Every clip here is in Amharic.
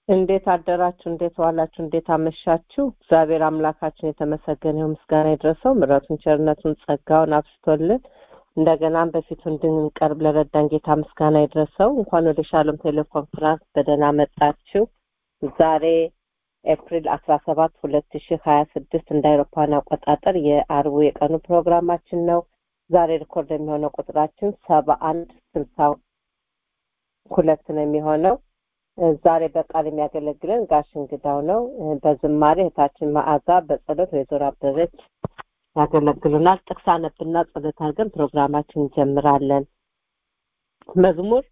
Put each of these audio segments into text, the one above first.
እንዴት አደራችሁ? እንዴት ዋላችሁ? እንዴት አመሻችሁ? እግዚአብሔር አምላካችን የተመሰገነ ይሁን፣ ምስጋና ይድረሰው። ምሕረቱን፣ ቸርነቱን፣ ጸጋውን አብስቶልን እንደገናም በፊቱ እንድንቀርብ ለረዳን ጌታ ምስጋና ይድረሰው። እንኳን ወደ ሻሎም ቴሌኮንፈረንስ በደህና መጣችሁ። ዛሬ ኤፕሪል አስራ ሰባት ሁለት ሺህ ሀያ ስድስት እንደ አውሮፓውያን አቆጣጠር የአርቡ የቀኑ ፕሮግራማችን ነው። ዛሬ ሪኮርድ የሚሆነው ቁጥራችን ሰባ አንድ ስልሳ ሁለት ነው የሚሆነው። ዛሬ በቃል የሚያገለግለን ጋሽ እንግዳው ነው። በዝማሬ እህታችን መዓዛ፣ በጸሎት ወይዘሮ አበበች ያገለግሉናል። ጥቅስ አነብና ጸሎት አድርገን ፕሮግራማችን እንጀምራለን። መዝሙር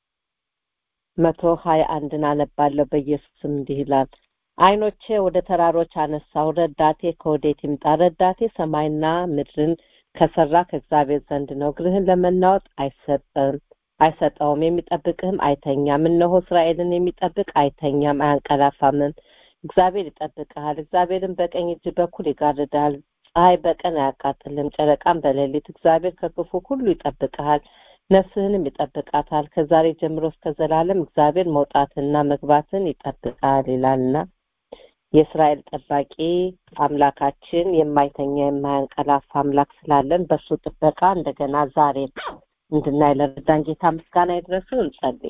መቶ ሀያ አንድን አነባለሁ። በኢየሱስም እንዲህ ይላል ዓይኖቼ ወደ ተራሮች አነሳው፣ ረዳቴ ከወዴት ይምጣ? ረዳቴ ሰማይና ምድርን ከሰራ ከእግዚአብሔር ዘንድ ነው። እግርህን ለመናወጥ አይሰጠም አይሰጠውም፣ የሚጠብቅህም አይተኛም። እነሆ እስራኤልን የሚጠብቅ አይተኛም አያንቀላፋምም። እግዚአብሔር ይጠብቅሃል። እግዚአብሔርን በቀኝ እጅ በኩል ይጋርዳል። ፀሐይ በቀን አያቃጥልም፣ ጨረቃም በሌሊት። እግዚአብሔር ከክፉ ሁሉ ይጠብቅሃል፣ ነፍስህንም ይጠብቃታል። ከዛሬ ጀምሮ እስከ ዘላለም እግዚአብሔር መውጣትና መግባትን ይጠብቃል ይላልና የእስራኤል ጠባቂ አምላካችን የማይተኛ የማያንቀላፋ አምላክ ስላለን በእሱ ጥበቃ እንደገና ዛሬ እንድናይ ለረዳን ጌታ ምስጋና ይድረሰው። እንጸልይ።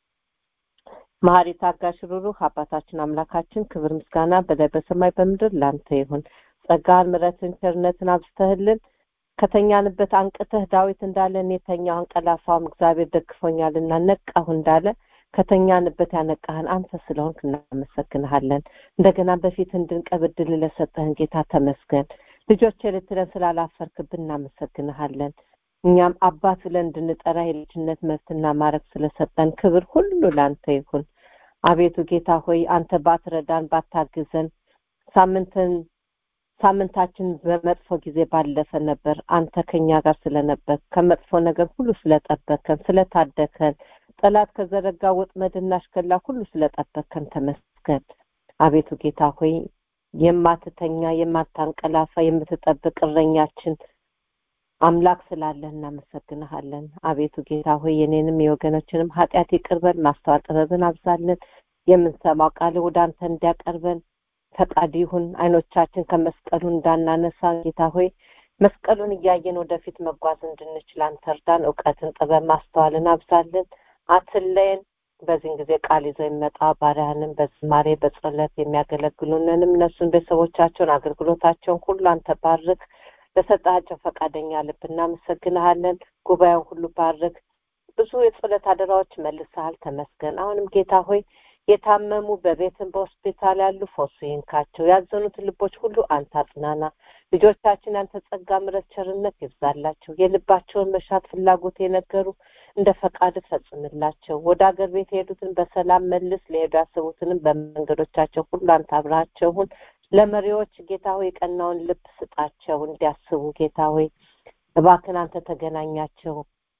መሐሪ ታጋሽ፣ ሩሩህ አባታችን አምላካችን ክብር ምስጋና በላይ በሰማይ በምድር ላንተ ይሁን። ጸጋህን፣ ምሕረትን፣ ቸርነትን አብዝተህልን ከተኛንበት አንቅተህ ዳዊት እንዳለ እኔ ተኛሁ አንቀላፋሁም እግዚአብሔር ደግፎኛልና ነቃሁ እንዳለ ከተኛንበት ያነቃህን አንተ ስለሆንክ እናመሰግንሃለን። እንደገና በፊት እንድንቀርብ ዕድል ለሰጠህን ጌታ ተመስገን። ልጆች ልትለን ስላላፈርክብን እናመሰግንሃለን። እኛም አባት ብለን እንድንጠራ የልጅነት መብትና ማድረግ ስለሰጠን ክብር ሁሉ ለአንተ ይሁን። አቤቱ ጌታ ሆይ አንተ ባትረዳን ባታግዘን ሳምንትን ሳምንታችን በመጥፎ ጊዜ ባለፈ ነበር። አንተ ከኛ ጋር ስለነበር ከመጥፎ ነገር ሁሉ ስለጠበከን ስለታደከን ጠላት ከዘረጋ ወጥመድና አሽከላ ሁሉ ስለጠበከን ተመስገን። አቤቱ ጌታ ሆይ የማትተኛ የማታንቀላፋ የምትጠብቅ እረኛችን አምላክ ስላለህ እናመሰግንሃለን። አቤቱ ጌታ ሆይ የኔንም የወገኖችንም ኃጢአት ይቅርበን፣ ማስተዋል ጥበብን አብዛልን። የምንሰማው ቃል ወደ አንተ እንዲያቀርበን ፈቃድ ይሁን። አይኖቻችን ከመስቀሉ እንዳናነሳ ጌታ ሆይ መስቀሉን እያየን ወደፊት መጓዝ እንድንችል አንተ እርዳን። እውቀትን፣ ጥበብ፣ ማስተዋልን አብዛልን። አትለየን። በዚህን ጊዜ ቃል ይዘው የሚመጣ ባሪያህንም በዝማሬ በጸሎት የሚያገለግሉንንም እነሱን ቤተሰቦቻቸውን አገልግሎታቸውን ሁሉ አንተ ባርክ። ለሰጣቸው ፈቃደኛ ልብ እናመሰግንሃለን። ጉባኤውን ሁሉ ባርክ። ብዙ የጸሎት አደራዎች መልሰሃል፣ ተመስገን። አሁንም ጌታ ሆይ የታመሙ በቤትም በሆስፒታል ያሉ ፈውሱ ይንካቸው። ያዘኑትን ልቦች ሁሉ አንተ አጽናና። ልጆቻችን ያንተ ጸጋ፣ ምሕረት፣ ቸርነት ይብዛላቸው። የልባቸውን መሻት ፍላጎት የነገሩ እንደ ፈቃድ ፈጽምላቸው። ወደ አገር ቤት የሄዱትን በሰላም መልስ። ለሄዱ ያሰቡትንም በመንገዶቻቸው ሁሉ አንተ አብረሃቸው ሁን። ለመሪዎች ጌታ ሆይ የቀናውን ልብ ስጣቸው እንዲያስቡ። ጌታ ሆይ እባክን አንተ ተገናኛቸው።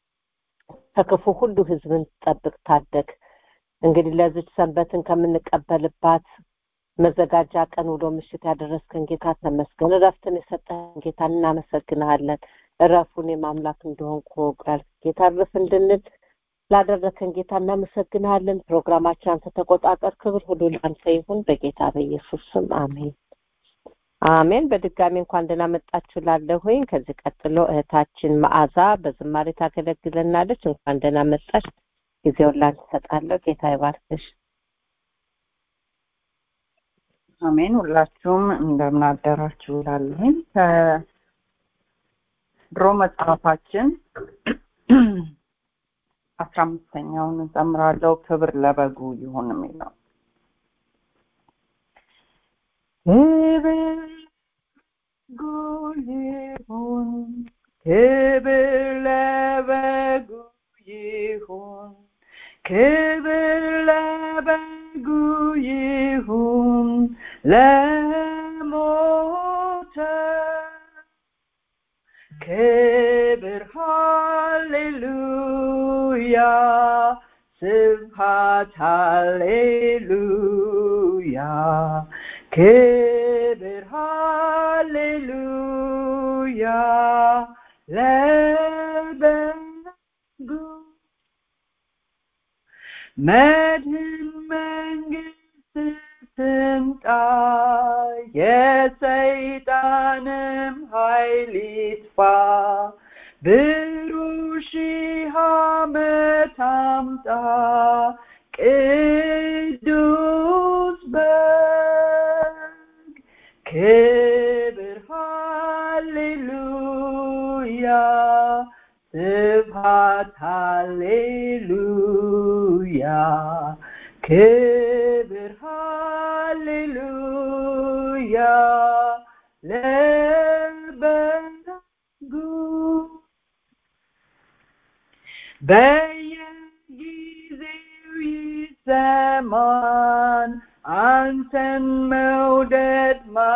ከክፉ ሁሉ ህዝብን ጠብቅ፣ ታደግ። እንግዲህ ለዚች ሰንበትን ከምንቀበልባት መዘጋጃ ቀን ውሎ ምሽት ያደረስከን ጌታ ተመስገን። እረፍትን የሰጠህን ጌታ እናመሰግንሃለን። እረፉን የማምላክ እንደሆን ኮግራል ጌታ እረፍ እንድንል ላደረከን ጌታ እናመሰግንሃለን። ፕሮግራማችን አንተ ተቆጣጠር። ክብር ሁሉ ለአንተ ይሁን በጌታ በኢየሱስ ስም አሜን አሜን። በድጋሚ እንኳን ደህና መጣችሁ ላለሁኝ። ከዚህ ቀጥሎ እህታችን መዓዛ በዝማሬ ታገለግለናለች። እንኳን ደህና መጣች። ጊዜውን ላንቺ እሰጣለሁ። ጌታ ይባርክሽ። አሜን። ሁላችሁም እንደምን አደራችሁ እላለሁኝ። ከድሮ መጽሐፋችን አስራ አምስተኛውን እዘምራለሁ። ክብር ለበጉ ይሁን የሚለው ክብር ለበጉ ይሁን፣ ክብር ለበጉ ይሁን፣ ክብር ለበጉ ይሁን ለሞተ ክብር ሃሌሉያ ስብሐት ሃሌሉያ ክብር ሃሌሉያ ለበጉ መድህን መንግስት ትምጣ የሰይጣንም ኃይል ይጥፋ ብሩህ ሺህ ዓመት አምጣ ቅዱስ በግ ክብር ሃሌሉያ ስብሐት ሃሌሉያ ክብር ሃሌሉያ ለበጉ በየጊዜው ይሰማን አንተን መውደድ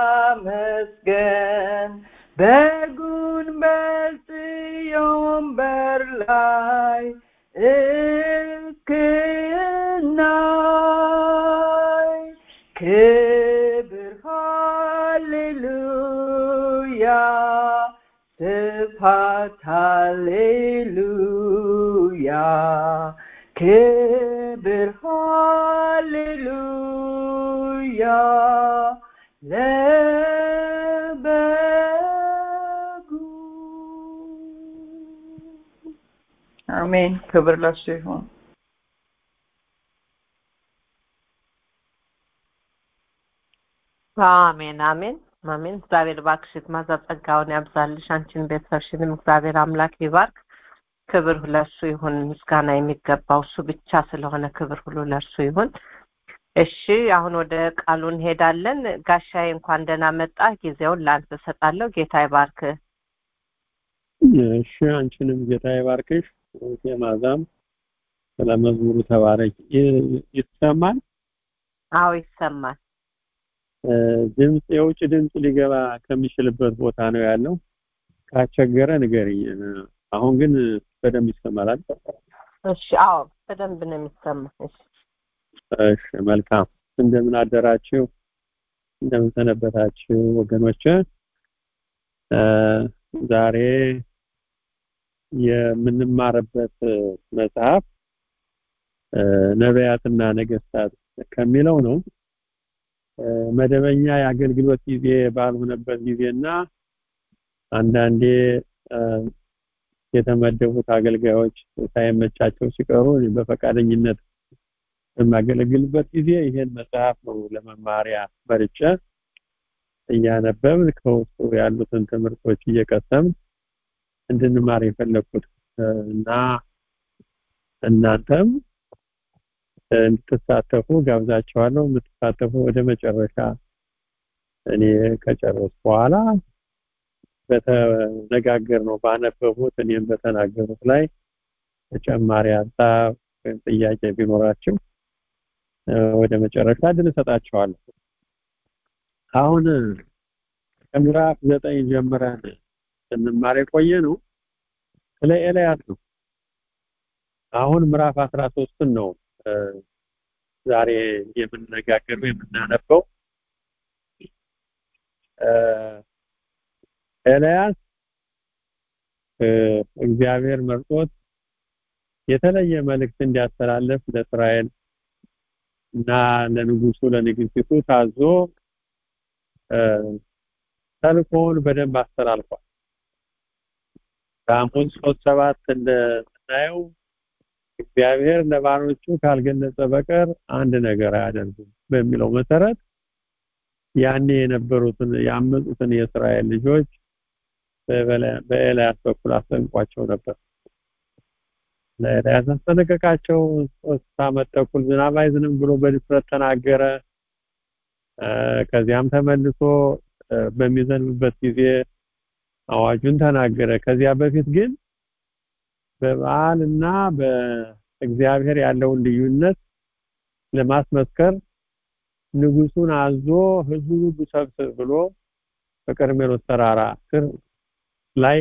ማመስገን በጉን በጽዮን በር ላይ እስክናይ ክብር ሃሌሉያ ስብሐት ሃሌሉያ ክብር ሃሌሉያ ለበጉ አሜን ክብር ለሱ ይሁን አሜን አሜን አሜን እግዚአብሔር ባክሽ ማዛ ጸጋውን ያብዛልሽ አንቺን ቤተሰብሽንም እግዚአብሔር አምላክ ይባርክ ክብር ለሱ ይሁን ምስጋና የሚገባው እሱ ብቻ ስለሆነ ክብር ሁሉ ለእርሱ ይሁን እሺ አሁን ወደ ቃሉ እንሄዳለን ጋሻዬ እንኳን ደህና መጣ ጊዜውን ለአንተ እሰጣለሁ ጌታ ይባርክ እሺ አንቺንም ጌታ ይባርክሽ የማዛም ስለ መዝሙሩ ተባረክ ይሰማል አዎ ይሰማል ድምፅ የውጭ ድምፅ ሊገባ ከሚችልበት ቦታ ነው ያለው ካስቸገረ ንገሪኝ አሁን ግን በደንብ ይሰማል እሺ አዎ በደንብ ነው የሚሰማ እሺ እሺ መልካም እንደምን አደራችሁ እንደምን ሰነበታችሁ ወገኖች ዛሬ የምንማርበት መጽሐፍ ነቢያትና ነገስታት ከሚለው ነው መደበኛ የአገልግሎት ጊዜ ባልሆነበት ጊዜና አንዳንዴ የተመደቡት አገልጋዮች ሳይመቻቸው ሲቀሩ በፈቃደኝነት በማገለግልበት ጊዜ ይሄን መጽሐፍ ነው ለመማሪያ መርጬ እያነበብን ከውስጡ ያሉትን ትምህርቶች እየቀሰም እንድንማር የፈለኩት እና እናንተም እንድትሳተፉ ጋብዛችኋለሁ የምትሳተፉ ወደ መጨረሻ እኔ ከጨረስ በኋላ በተነጋገር ነው ባነበቡት እኔም በተናገሩት ላይ ተጨማሪ ሀሳብ ወይም ጥያቄ ቢኖራችሁ ወደ መጨረሻ ድል እሰጣችኋለሁ አሁን ከምዕራፍ ዘጠኝ ጀምረን ስንማር የቆየ ነው ስለ ኤልያስ ነው አሁን ምዕራፍ አስራ ሶስትን ነው ዛሬ የምንነጋገረው የምናነበው ኤልያስ እግዚአብሔር መርጦት የተለየ መልእክት እንዲያስተላልፍ ለእስራኤል እና ለንጉሱ ለንግስቲቱ ታዞ ተልኮውን በደንብ አስተላልፏል በአሞስ ሶስት ሰባት እንደምናየው እግዚአብሔር ለባሮቹ ካልገለጸ በቀር አንድ ነገር አያደርጉም በሚለው መሰረት ያኔ የነበሩትን ያመጡትን የእስራኤል ልጆች በኤልያስ በኩል አስጠንቋቸው ነበር ለኤልያስ አስጠነቀቃቸው ሶስት ዓመት ተኩል ዝናብ አይዝንም ብሎ በድፍረት ተናገረ ከዚያም ተመልሶ በሚዘንብበት ጊዜ አዋጁን ተናገረ ከዚያ በፊት ግን በበዓልና በእግዚአብሔር ያለውን ልዩነት ለማስመስከር ንጉሱን አዞ ህዝቡ ሁሉ ሰብስብ ብሎ በቀርሜሎስ ተራራ ስር ላይ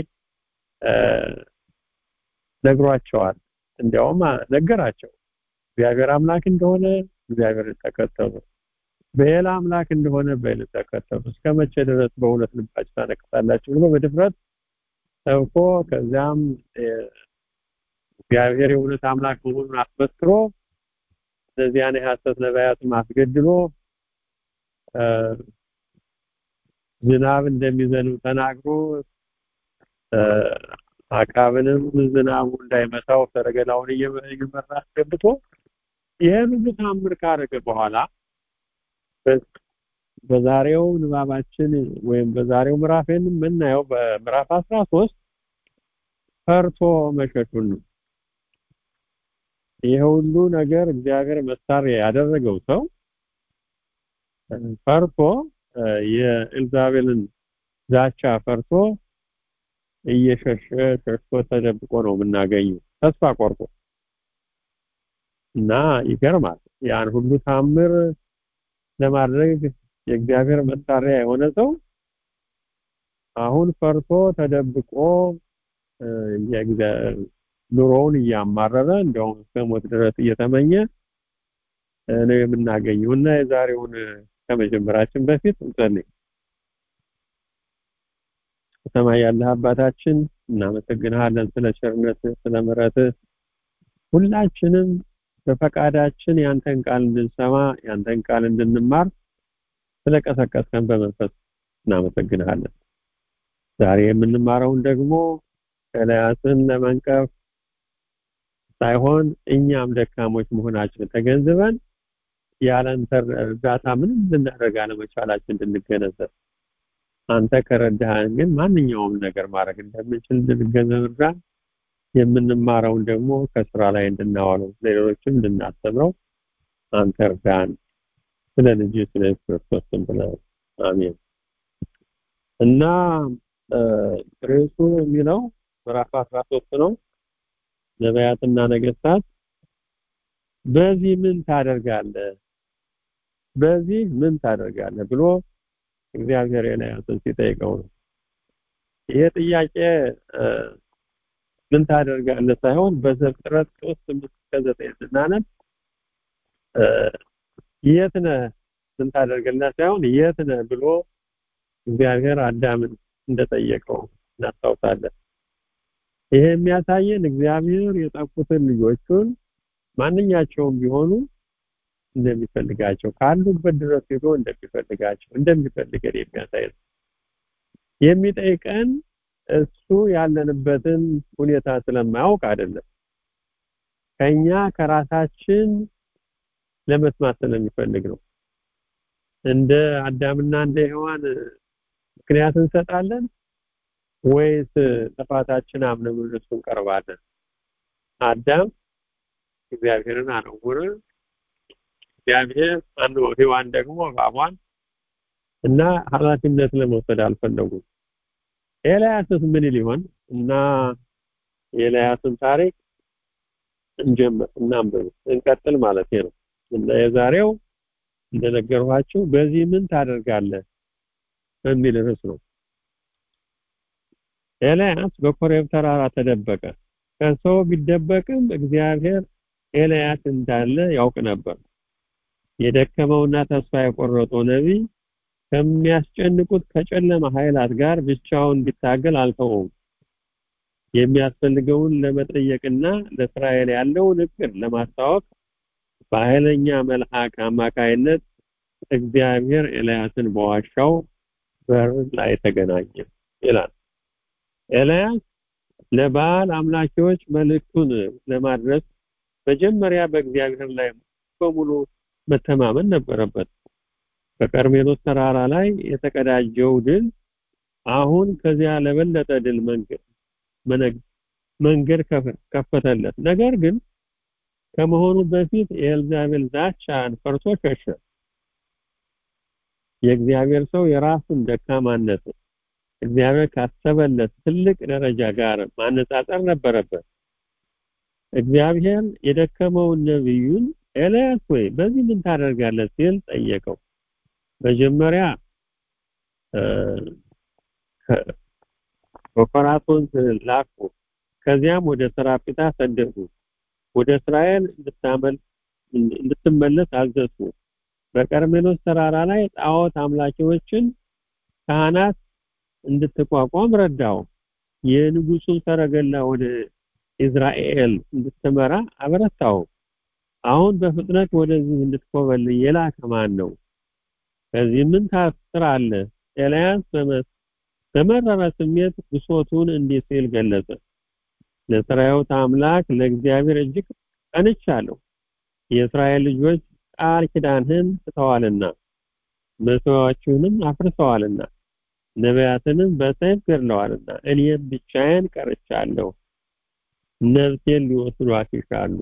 ነግሯቸዋል እንዲያውም ነገራቸው እግዚአብሔር አምላክ እንደሆነ እግዚአብሔር ተከተሉ በሌላ አምላክ እንደሆነ በሌላ ተከተሉ እስከ መቼ ድረስ በሁለት ልባችሁ ታነክሳላችሁ ብሎ በድፍረት ሰብኮ ከዚያም እግዚአብሔር የእውነት አምላክ መሆኑን አስመስክሮ እነዚያን የሐሰት ነቢያትም አስገድሎ ዝናብ እንደሚዘንብ ተናግሮ አካብንም ዝናቡ እንዳይመታው ሰረገላውን እየመራ አስገብቶ ይህን ሁሉ ታምር ካረገ በኋላ በዛሬው ንባባችን ወይም በዛሬው ምዕራፍ የምናየው በምዕራፍ 13 ፈርቶ መሸሹን ነው። ይሄ ሁሉ ነገር እግዚአብሔር መሳሪያ ያደረገው ሰው ፈርቶ የኤልዛቤልን ዛቻ ፈርቶ እየሸሸ ሸሽቶ ተደብቆ ነው የምናገኘው ተስፋ ቆርጦ እና ይገርማል። ያን ሁሉ ታምር ለማድረግ የእግዚአብሔር መሳሪያ የሆነ ሰው አሁን ፈርቶ ተደብቆ ኑሮውን እያማረረ እንደውም እስከ ሞት ድረስ እየተመኘ ነው የምናገኘው እና የዛሬውን ከመጀመራችን በፊት እንጸልይ። ሰማይ ያለህ አባታችን እናመሰግንሃለን ስለ ቸርነት ስለ ምሕረት ሁላችንም በፈቃዳችን ያንተን ቃል እንድንሰማ ያንተን ቃል እንድንማር ስለቀሰቀስከን በመንፈስ እናመሰግንሃለን። ዛሬ የምንማረውን ደግሞ ኤልያስን ለመንቀፍ ሳይሆን እኛም ደካሞች መሆናችን ተገንዝበን ያለንተ እርዳታ ምንም ልናደርግ አለመቻላችን እንድንገነዘብ አንተ ከረዳህን ግን ማንኛውም ነገር ማድረግ እንደምንችል እንድንገነዘብ እርዳን። የምንማረውን ደግሞ ከስራ ላይ እንድናዋለው ለሌሎችም እንድናስተምረው አንተ እርዳን። ስለ ልጅ ስለ ክርስቶስ ስም ብለህ አሜን። እና ርዕሱ የሚለው ምዕራፍ 13 ነው። ነቢያትና ነገስታት በዚህ ምን ታደርጋለህ? በዚህ ምን ታደርጋለህ ብሎ እግዚአብሔር ኤልያስን ሲጠይቀው ነው። ይሄ ጥያቄ ምን ታደርጋለህ ሳይሆን በዘፍጥረት 3 እስከ 9 ስናነብ የት ነህ ምን ታደርጋለህ ሳይሆን የት ነህ ብሎ እግዚአብሔር አዳምን እንደጠየቀው እናስታውሳለን። ይሄ የሚያሳየን እግዚአብሔር የጠፉትን ልጆቹን ማንኛቸውም ቢሆኑ እንደሚፈልጋቸው ካሉበት ድረስ ሄዶ እንደሚፈልጋቸው እንደሚፈልገን የሚያሳይ ነው። የሚጠይቀን እሱ ያለንበትን ሁኔታ ስለማያውቅ አይደለም። ከኛ ከራሳችን ለመስማት ስለሚፈልግ ነው። እንደ አዳምና እንደ ሔዋን ምክንያት እንሰጣለን ወይስ ጥፋታችን አምነን ወደ እሱ እንቀርባለን? አዳም እግዚአብሔርን አነወረ። እግዚአብሔር አንዱ ሔዋን ደግሞ እባቧን እና ኃላፊነት ለመውሰድ አልፈለጉም። ኤልያስስ ምን ሊሆን እና የኤልያስን ታሪክ እንጀምር እናንብብ እንቀጥል ማለት ነው እና የዛሬው እንደነገርኋችሁ በዚህ ምን ታደርጋለህ በሚል ርዕስ ነው። ኤልያስ በኮሬብ ተራራ ተደበቀ። ከሰው ቢደበቅም እግዚአብሔር ኤልያስ እንዳለ ያውቅ ነበር። የደከመውና ተስፋ የቆረጠው ነቢይ ከሚያስጨንቁት ከጨለማ ኃይላት ጋር ብቻውን እንዲታገል አልተወውም። የሚያስፈልገውን ለመጠየቅና ለእስራኤል ያለውን እቅድ ለማስታወቅ በኃይለኛ መልአክ አማካይነት እግዚአብሔር ኤልያስን በዋሻው በር ላይ ተገናኘ ይላል። ኤልያስ ለበዓል አምላኪዎች መልእክቱን ለማድረስ መጀመሪያ በእግዚአብሔር ላይ በሙሉ መተማመን ነበረበት። በቀርሜሎስ ተራራ ላይ የተቀዳጀው ድል አሁን ከዚያ ለበለጠ ድል መንገድ ከፈተለት። ነገር ግን ከመሆኑ በፊት የኤልዛቤል ዛቻን ፈርቶ ሸሸ። የእግዚአብሔር ሰው የራሱን ደካማነት እግዚአብሔር ካሰበለት ትልቅ ደረጃ ጋር ማነጻጸር ነበረበት። እግዚአብሔር የደከመውን ነቢዩን ኤልያስ ወይ በዚህ ምን ታደርጋለህ ሲል ጠየቀው። መጀመሪያ በኮራቶን ላኩ። ከዚያም ወደ ሰራጵታ ሰደዱ። ወደ እስራኤል እንድትመለስ አዘዝኩ። በቀርሜሎስ ተራራ ላይ ጣዖት አምላኪዎችን ካህናት እንድትቋቋም ረዳው። የንጉሱን ሰረገላ ወደ ኢዝራኤል እንድትመራ አበረታው። አሁን በፍጥነት ወደዚህ እንድትኮበልይ የላከ ማን ነው? ከዚህ ምን ታስራለህ? ኤልያስ በመረረ ስሜት ብሶቱን እንዲህ ሲል ገለጸ። ለሰራዊት አምላክ ለእግዚአብሔር እጅግ ቀንቻለሁ። የእስራኤል ልጆች ቃል ኪዳንህን ትተዋልና መስዋዕቶችንም አፍርሰዋልና ነቢያትንም በሰይፍ ገድለዋልና እኔም ብቻዬን ቀርቻለሁ። ነፍሴን ሊወስዷት ይሻሉ።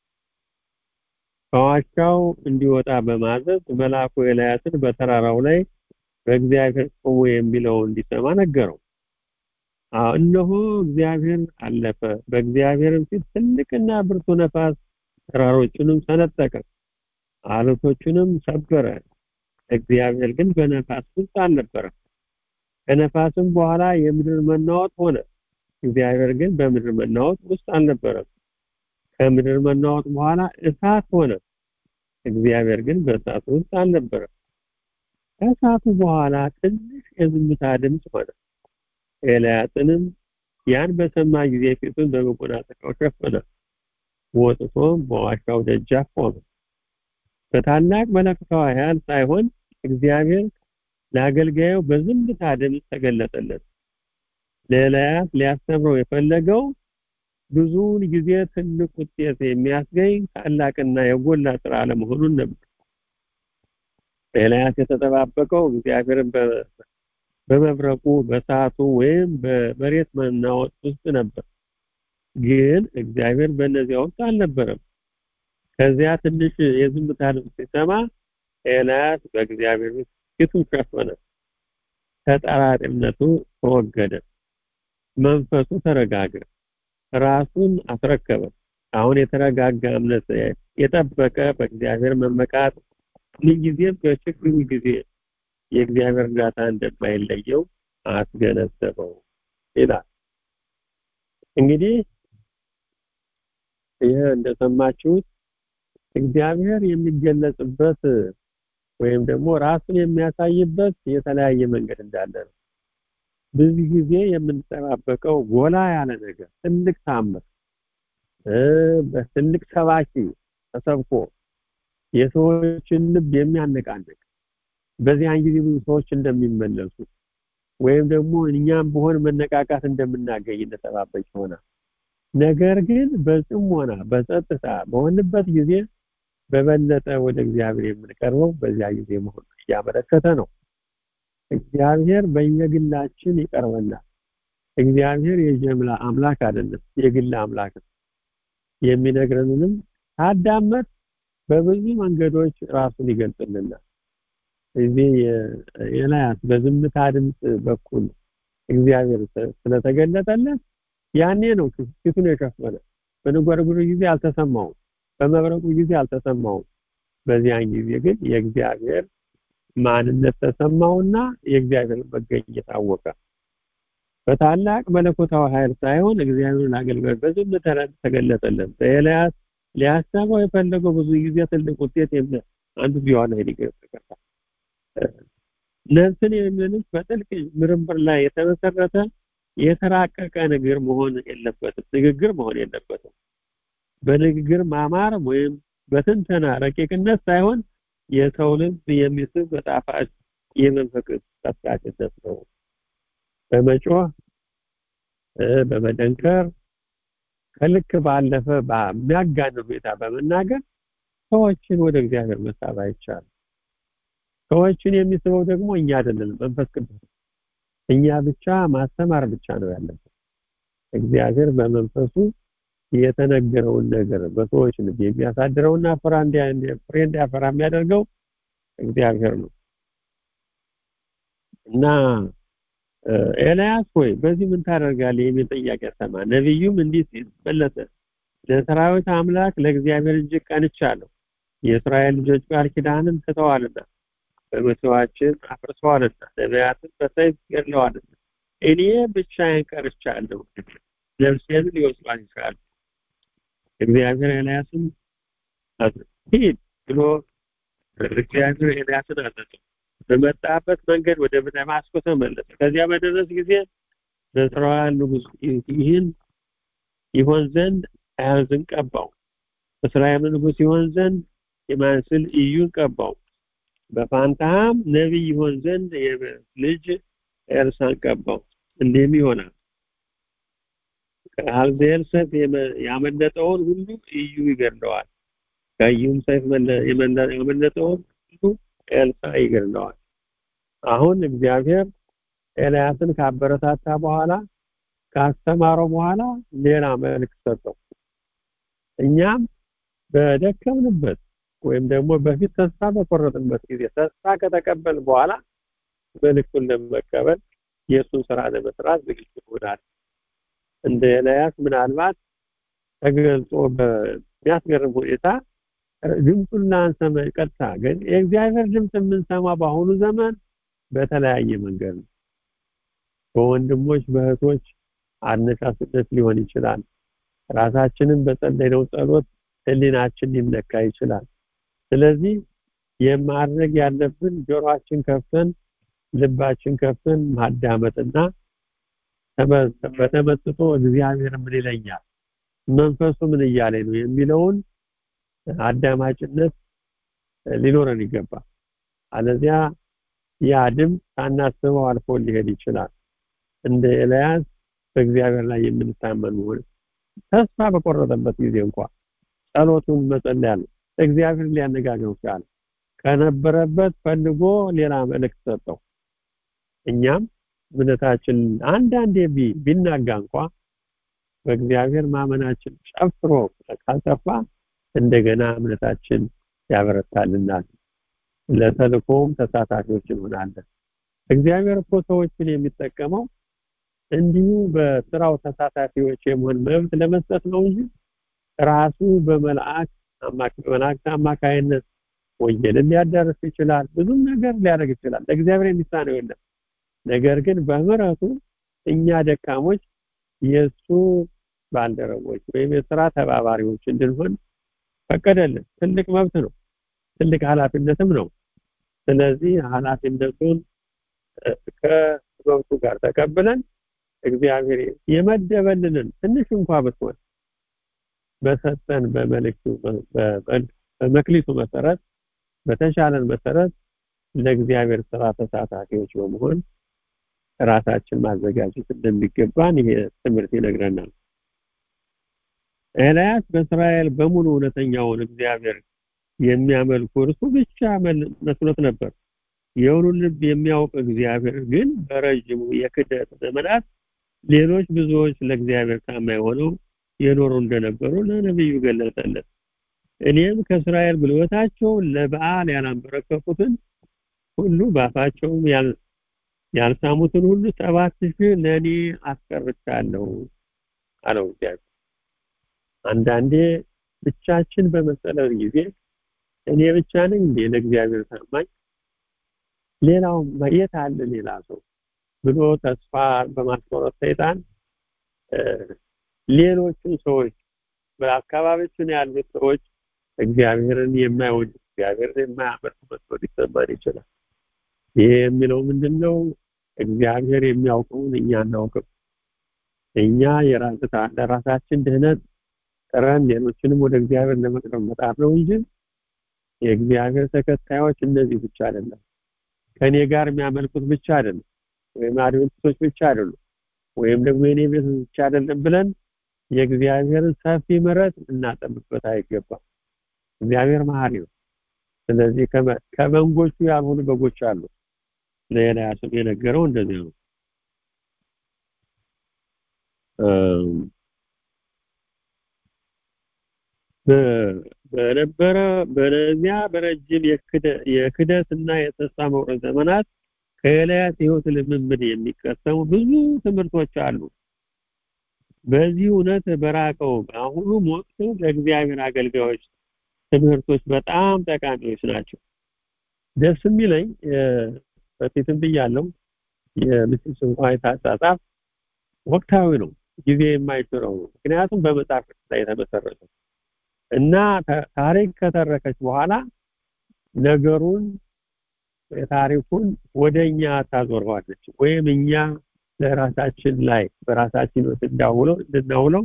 ከዋሻው እንዲወጣ በማዘዝ መልአኩ ኤልያስን በተራራው ላይ በእግዚአብሔር ቆሞ የሚለው እንዲሰማ ነገረው። እነሆ እግዚአብሔር አለፈ፣ በእግዚአብሔርም ፊት ትልቅና ብርቱ ነፋስ ተራሮቹንም ሰነጠቀ፣ አለቶቹንም ሰበረ። እግዚአብሔር ግን በነፋስ ውስጥ አልነበረም። ከነፋስም በኋላ የምድር መናወጥ ሆነ። እግዚአብሔር ግን በምድር መናወጥ ውስጥ አልነበረም። ከምድር መናወጥ በኋላ እሳት ሆነ። እግዚአብሔር ግን በእሳቱ ውስጥ አልነበረም። ከእሳቱ በኋላ ትንሽ የዝምታ ድምፅ ሆነ። ኤልያስንም ያን በሰማ ጊዜ ፊቱን በመጎናጸፊያው ሸፈነ፣ ወጥቶም በዋሻው ደጃፍ ቆመ። በታላቅ መለኮታዊ ኃይል ሳይሆን እግዚአብሔር ለአገልጋዩ በዝምታ ድምፅ ተገለጠለት። ለኤልያስ ሊያስተምረው የፈለገው ብዙውን ጊዜ ትልቅ ውጤት የሚያስገኝ ታላቅና የጎላ ስራ አለመሆኑን ነበር። ኤልያስ የተጠባበቀው እግዚአብሔርን በመብረቁ በሰዓቱ ወይም በመሬት መናወጥ ውስጥ ነበር። ግን እግዚአብሔር በእነዚያ ውስጥ አልነበረም። ከዚያ ትንሽ የዝምታ ድምፅ ሲሰማ ኤልያስ በእግዚአብሔር ፊቱን ሸፈነ። ተጠራጣሪነቱ ተወገደ። መንፈሱ ተረጋገ። ራሱን አስረከበ። አሁን የተረጋጋ እምነት የጠበቀ በእግዚአብሔር መመካት ምንጊዜም በችግሩ ጊዜ የእግዚአብሔር እርዳታ እንደማይለየው አስገነዘበው ይላል። እንግዲህ ይህ እንደሰማችሁት እግዚአብሔር የሚገለጽበት ወይም ደግሞ ራሱን የሚያሳይበት የተለያየ መንገድ እንዳለ ነው። ብዙ ጊዜ የምንጠባበቀው ጎላ ያለ ነገር ትልቅ ታምር በትልቅ ሰባኪ ተሰብኮ የሰዎችን ልብ የሚያነቃንቅ በዚያን ጊዜ ብዙ ሰዎች እንደሚመለሱ ወይም ደግሞ እኛም በሆን መነቃቃት እንደምናገኝ እንደተባበቅ ይሆናል። ነገር ግን በጽሞና በጸጥታ በሆንበት ጊዜ በበለጠ ወደ እግዚአብሔር የምንቀርበው በዚያ ጊዜ መሆኑ እያመለከተ ነው። እግዚአብሔር በየግላችን ይቀርበናል። እግዚአብሔር የጀምላ አምላክ አይደለም፣ የግል አምላክ ነው። የሚነግረንንም ታዳመጥ በብዙ መንገዶች ራሱን ይገልጽልናል። እዚህ ኤልያስ በዝምታ ድምፅ በኩል እግዚአብሔር ስለተገለጠለት ያኔ ነው ፊቱን የሸፈነ። በነጎድጓዱ ጊዜ አልተሰማውም፣ በመብረቁ ጊዜ አልተሰማውም። በዚያን ጊዜ ግን የእግዚአብሔር ማንነት ተሰማውና የእግዚአብሔር መገኘት አወቀ። በታላቅ መለኮታዊ ኃይል ሳይሆን እግዚአብሔርን አገልግሎት በዝም ተገለጠለት። በኤልያስ ሊያሰበው የፈለገው ብዙ ጊዜ ትልቅ ውጤት አንዱ ቢሆን ይገርታል። ነፍስን የሚልክ በጥልቅ ምርምር ላይ የተመሰረተ የተራቀቀ ንግግር መሆን የለበትም ንግግር መሆን የለበትም። በንግግር ማማር ወይም በትንተና ረቂቅነት ሳይሆን የሰው ልብ የሚስብ በጣፋጭ የመንፈስ ቀስቃሽነት ነው። በመጮህ በመደንከር ከልክ ባለፈ በሚያጋንን ሁኔታ በመናገር ሰዎችን ወደ እግዚአብሔር መሳብ አይቻልም። ሰዎችን የሚስበው ደግሞ እኛ አይደለንም፣ መንፈስ ቅዱስ እኛ ብቻ ማስተማር ብቻ ነው ያለብን። እግዚአብሔር በመንፈሱ የተነገረውን ነገር በሰዎች ልብ የሚያሳድረውና ፍሬ እንዲያፈራ የሚያደርገው እግዚአብሔር ነው እና ኤልያስ ሆይ በዚህ ምን ታደርጋለህ የሚል ጥያቄ ሰማ። ነቢዩም እንዲህ ሲል መለሰ፣ ለሰራዊት አምላክ ለእግዚአብሔር እጅግ ቀንቻለሁ። የእስራኤል ልጆች ቃል ኪዳንን ትተዋልና በመስዋዕችን አፍርሰዋልና ነቢያትን በሰይፍ ገድለዋልና እኔ ብቻዬን ቀርቻለሁ፣ ነፍሴን ሊወስዷት ይችላሉ። እግዚአብሔር ኤልያስን ሂድ ብሎ እግዚአብሔር ኤልያስን አዘዘው። በመጣበት መንገድ ወደ ደማስቆ ተመለሰ። ከዚያ በደረስ ጊዜ በእስራኤል ንጉሥ ይህን ይሆን ዘንድ አያዝን ቀባው። እስራኤል ንጉሥ ይሆን ዘንድ የማንስል ኢዩን ቀባው። በፋንታም ነቢይ ይሆን ዘንድ ልጅ ኤልሳን ቀባው እንዲህም ይሆናል ከአልዜር ሰይፍ ያመለጠውን ሁሉ እዩ ይገድለዋል ከእዩም ሰይፍ ያመለጠውን ሁሉ ኤልሳ ይገድለዋል አሁን እግዚአብሔር ኤልያስን ካበረታታ በኋላ ካስተማረው በኋላ ሌላ መልእክት ሰጠው እኛም በደከምንበት ወይም ደግሞ በፊት ተስፋ በቆረጥንበት ጊዜ ተስፋ ከተቀበል በኋላ መልእክቱን ለመቀበል የእሱን ስራ ለመስራት ዝግጁ ይሆናል እንደ ኤልያስ ምናልባት ተገልጾ በሚያስገርም ሁኔታ ድምፁን ላንሰማ ቀጥታ ግን የእግዚአብሔር ድምፅ የምንሰማ በአሁኑ ዘመን በተለያየ መንገድ ነው በወንድሞች በእህቶች አነሳስነት ሊሆን ይችላል ራሳችንን በጸለይነው ጸሎት ህሊናችን ሊነካ ይችላል ስለዚህ የማድረግ ያለብን ጆሮአችን ከፍተን ልባችን ከፍተን ማዳመጥና በተመስጦ እግዚአብሔር ምን ይለኛል መንፈሱ ምን እያለ ነው የሚለውን አዳማጭነት ሊኖረን ይገባል አለዚያ ያ ድምፅ ሳናስበው አልፎ ሊሄድ ይችላል እንደ ኤልያስ በእግዚአብሔር ላይ የምንታመን ሆነ ተስፋ በቆረጠበት ጊዜ እንኳን ጸሎቱን መጸለያ ነው እግዚአብሔር ሊያነጋግረው ቻለ ከነበረበት ፈልጎ ሌላ መልእክት ሰጠው እኛም እምነታችን አንዳንዴ ቢናጋ እንኳ በእግዚአብሔር ማመናችን ጨፍሮ ካልጠፋ እንደገና እምነታችን ያበረታልናል ለተልኮም ተሳታፊዎች እንሆናለን እግዚአብሔር እኮ ሰዎችን የሚጠቀመው እንዲሁ በስራው ተሳታፊዎች የመሆን መብት ለመስጠት ነው እንጂ ራሱ በመልአክ በመላእክት አማካይነት ወንጌልን ሊያዳርስ ይችላል ብዙም ነገር ሊያደርግ ይችላል ለእግዚአብሔር የሚሳነው የለም ነገር ግን በምህረቱ እኛ ደካሞች የእሱ ባልደረቦች ወይም የስራ ተባባሪዎች እንድንሆን ፈቀደልን ትልቅ መብት ነው ትልቅ ኃላፊነትም ነው ስለዚህ ኃላፊነቱን ከመብቱ ጋር ተቀብለን እግዚአብሔር የመደበልንን ትንሽ እንኳ ብትሆን በሰጠን በመልእክቱ በመክሊቱ መሰረት በተሻለን መሰረት ለእግዚአብሔር ስራ ተሳታፊዎች በመሆን ራሳችን ማዘጋጀት እንደሚገባን ይሄ ትምህርት ይነግረናል ኤልያስ በእስራኤል በሙሉ እውነተኛውን እግዚአብሔር የሚያመልኩ እርሱ ብቻ መስሎት ነበር የሁሉን ልብ የሚያውቅ እግዚአብሔር ግን በረጅሙ የክደት ዘመናት ሌሎች ብዙዎች ለእግዚአብሔር ታማኝ ሆነው የኖሩ እንደነበሩ ለነብዩ ገለጸለት እኔም ከእስራኤል ብልወታቸው ለበዓል ያላንበረከኩትን ሁሉ ባፋቸውም ያልሳሙትን ሁሉ ሰባት ሺህ ለእኔ አስቀርቻለሁ አለው እግዚአብሔር አንዳንዴ ብቻችን በመሰለን ጊዜ እኔ ብቻ ነኝ እንዴ ለእግዚአብሔር ታማኝ ሌላው የት አለ ሌላ ሰው ብሎ ተስፋ በማስቆረጥ ሰይጣን ሌሎችን ሰዎች በአካባቢችን ያሉት ሰዎች እግዚአብሔርን የማይወድ እግዚአብሔርን የማያመልክ መስሎ ሊሰማን ይችላል ይሄ የሚለው ምንድነው እግዚአብሔር የሚያውቀውን እኛ እናውቅም እኛ ለራሳችን ድህነት ጥረን ሌሎችንም ወደ እግዚአብሔር ለመቅረብ መጣር ነው እንጂ የእግዚአብሔር ተከታዮች እነዚህ ብቻ አይደለም ከኔ ጋር የሚያመልኩት ብቻ አይደለም ወይም አድቨንቲስቶች ብቻ አይደሉም ወይም ደግሞ የኔ ቤት ብቻ አይደለም ብለን የእግዚአብሔርን ሰፊ ምሕረት እናጠብበት አይገባም እግዚአብሔር መሐሪ ነው ስለዚህ ከመንጎቹ ያልሆኑ በጎች አሉ ለኤልያስም የነገረው እንደዚህ ነው በነበረ በነዚያ በረጅም የክደትና የተስፋ መቁረጥ ዘመናት ከኤልያስ ህይወት ልምምድ የሚቀሰሙ ብዙ ትምህርቶች አሉ በዚህ እውነት በራቀው በአሁኑ ወቅት ለእግዚአብሔር አገልጋዮች ትምህርቶች በጣም ጠቃሚዎች ናቸው ደስ የሚለኝ በፊትም ብያለው የምስስ እንኳን የታጻጻፍ ወቅታዊ ነው ጊዜ የማይሽረው ነው ምክንያቱም በመጽሐፍ ላይ የተመሰረተ እና ታሪክ ከተረከች በኋላ ነገሩን ታሪኩን ወደኛ ታዞረዋለች ወይም እኛ ለራሳችን ላይ በራሳችን ውስጥ እንዳውለው እንድናውለው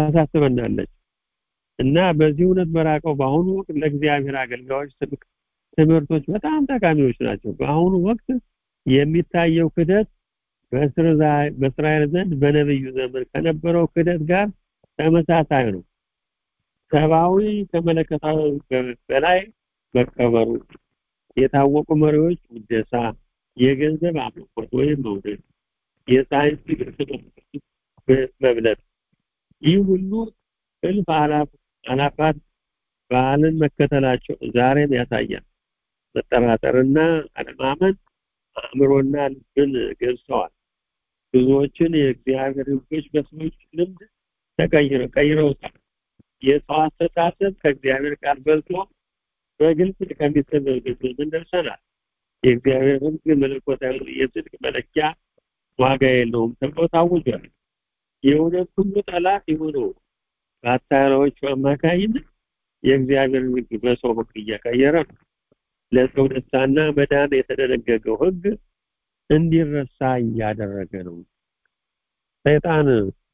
ታሳስበናለች እና በዚህ እውነት በራቀው በአሁኑ ወቅት ለእግዚአብሔር አገልጋዮች ትምህርቶች በጣም ጠቃሚዎች ናቸው። በአሁኑ ወቅት የሚታየው ክደት በእስራኤል ዘንድ በነብዩ ዘመን ከነበረው ክደት ጋር ተመሳሳይ ነው። ሰብአዊ ከመለከታዊ በላይ መከበሩ፣ የታወቁ መሪዎች ውደሳ፣ የገንዘብ አምልኮት ወይም መውደድ፣ የሳይንስ መብለጥ፣ ይህ ሁሉ እልፍ አላፋት በዓልን መከተላቸው ዛሬም ያሳያል። መጠራጠርና አለማመን አእምሮና ልብን ገብሰዋል። ብዙዎችን የእግዚአብሔር ሕጎች በሰዎች ልምድ ተቀይረው ቀይረውታል። የሰው አስተሳሰብ ከእግዚአብሔር ቃል በልጦ በግልጽ ከሚሰበበት ዘመን ደርሰናል። የእግዚአብሔር ሕግ መለኮታዊ የጽድቅ መለኪያ ዋጋ የለውም ተብሎ ታውጇል። የእውነት ሁሉ ጠላት የሆነው በአታላዮቹ አማካይነት የእግዚአብሔርን ሕግ በሰው ሕግ እያቀየረ ነው። ለሰው ደስታና መዳን የተደነገገው ሕግ እንዲረሳ እያደረገ ነው። ሰይጣን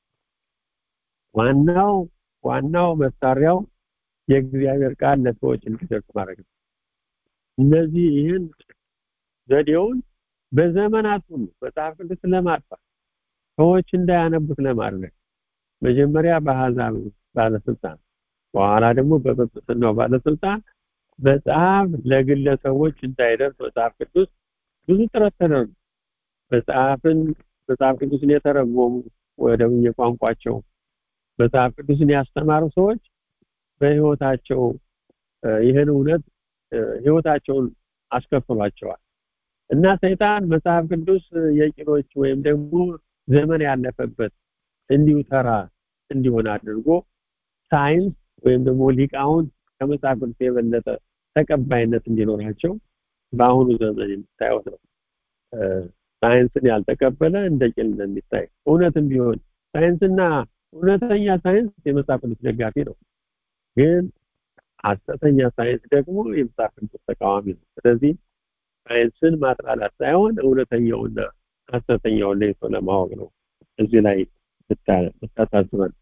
ዋናው ዋናው መሳሪያው የእግዚአብሔር ቃል ለሰዎች እንዲደርስ ማድረግ ነው። እነዚህ ይህን ዘዴውን በዘመናት ሁሉ መጽሐፍ ቅዱስ ለማጥፋት ሰዎች እንዳያነቡት ለማድረግ መጀመሪያ በአሕዛብ ባለስልጣን በኋላ ደግሞ በጵጵስናው ባለስልጣን መጽሐፍ ለግለሰቦች እንዳይደርስ መጽሐፍ ቅዱስ ብዙ ጥረት ተደርጎ መጽሐፍን መጽሐፍ ቅዱስን የተረጎሙ ወደ የቋንቋቸው መጽሐፍ ቅዱስን ያስተማሩ ሰዎች በህይወታቸው ይህን እውነት ህይወታቸውን አስከፍሏቸዋል እና ሰይጣን መጽሐፍ ቅዱስ የቂሎች ወይም ደግሞ ዘመን ያለፈበት እንዲሁ ተራ እንዲሆን አድርጎ ሳይንስ ወይም ደግሞ ሊቃውንት ከመጽሐፍ ቅዱስ የበለጠ ተቀባይነት እንዲኖራቸው በአሁኑ ዘመን የምታዩት ነው። ሳይንስን ያልተቀበለ እንደ ቂል እንደሚታይ እውነትም ቢሆን ሳይንስና እውነተኛ ሳይንስ የመጽሐፍ ቅዱስ ደጋፊ ነው። ግን ሐሰተኛ ሳይንስ ደግሞ የመጽሐፍ ቅዱስ ተቃዋሚ ነው። ስለዚህ ሳይንስን ማጥላላት ሳይሆን እውነተኛውና ሐሰተኛውን ለይቶ ለማወቅ ነው። እዚህ ላይ ብታሳስበን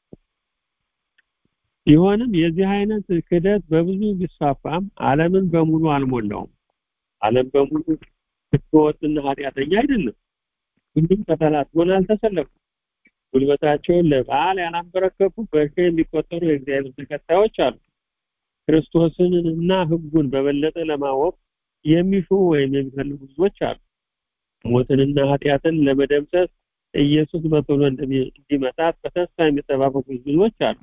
ቢሆንም የዚህ አይነት ክደት በብዙ ቢስፋፋም ዓለምን በሙሉ አልሞላውም። ዓለም በሙሉ ህገወጥና ኃጢአተኛ አይደለም። ሁሉም ከተላትጎን አልተሰለፉም። ጉልበታቸውን ለበዓል ያላንበረከኩ በሺ የሚቆጠሩ የእግዚአብሔር ተከታዮች አሉ። ክርስቶስን እና ህጉን በበለጠ ለማወቅ የሚሹ ወይም የሚፈልጉ ብዙዎች አሉ። ሞትንና ኃጢአትን ለመደምሰስ ኢየሱስ በቶሎ እንዲመጣ በተስፋ የሚጠባበቁ ብዙዎች አሉ።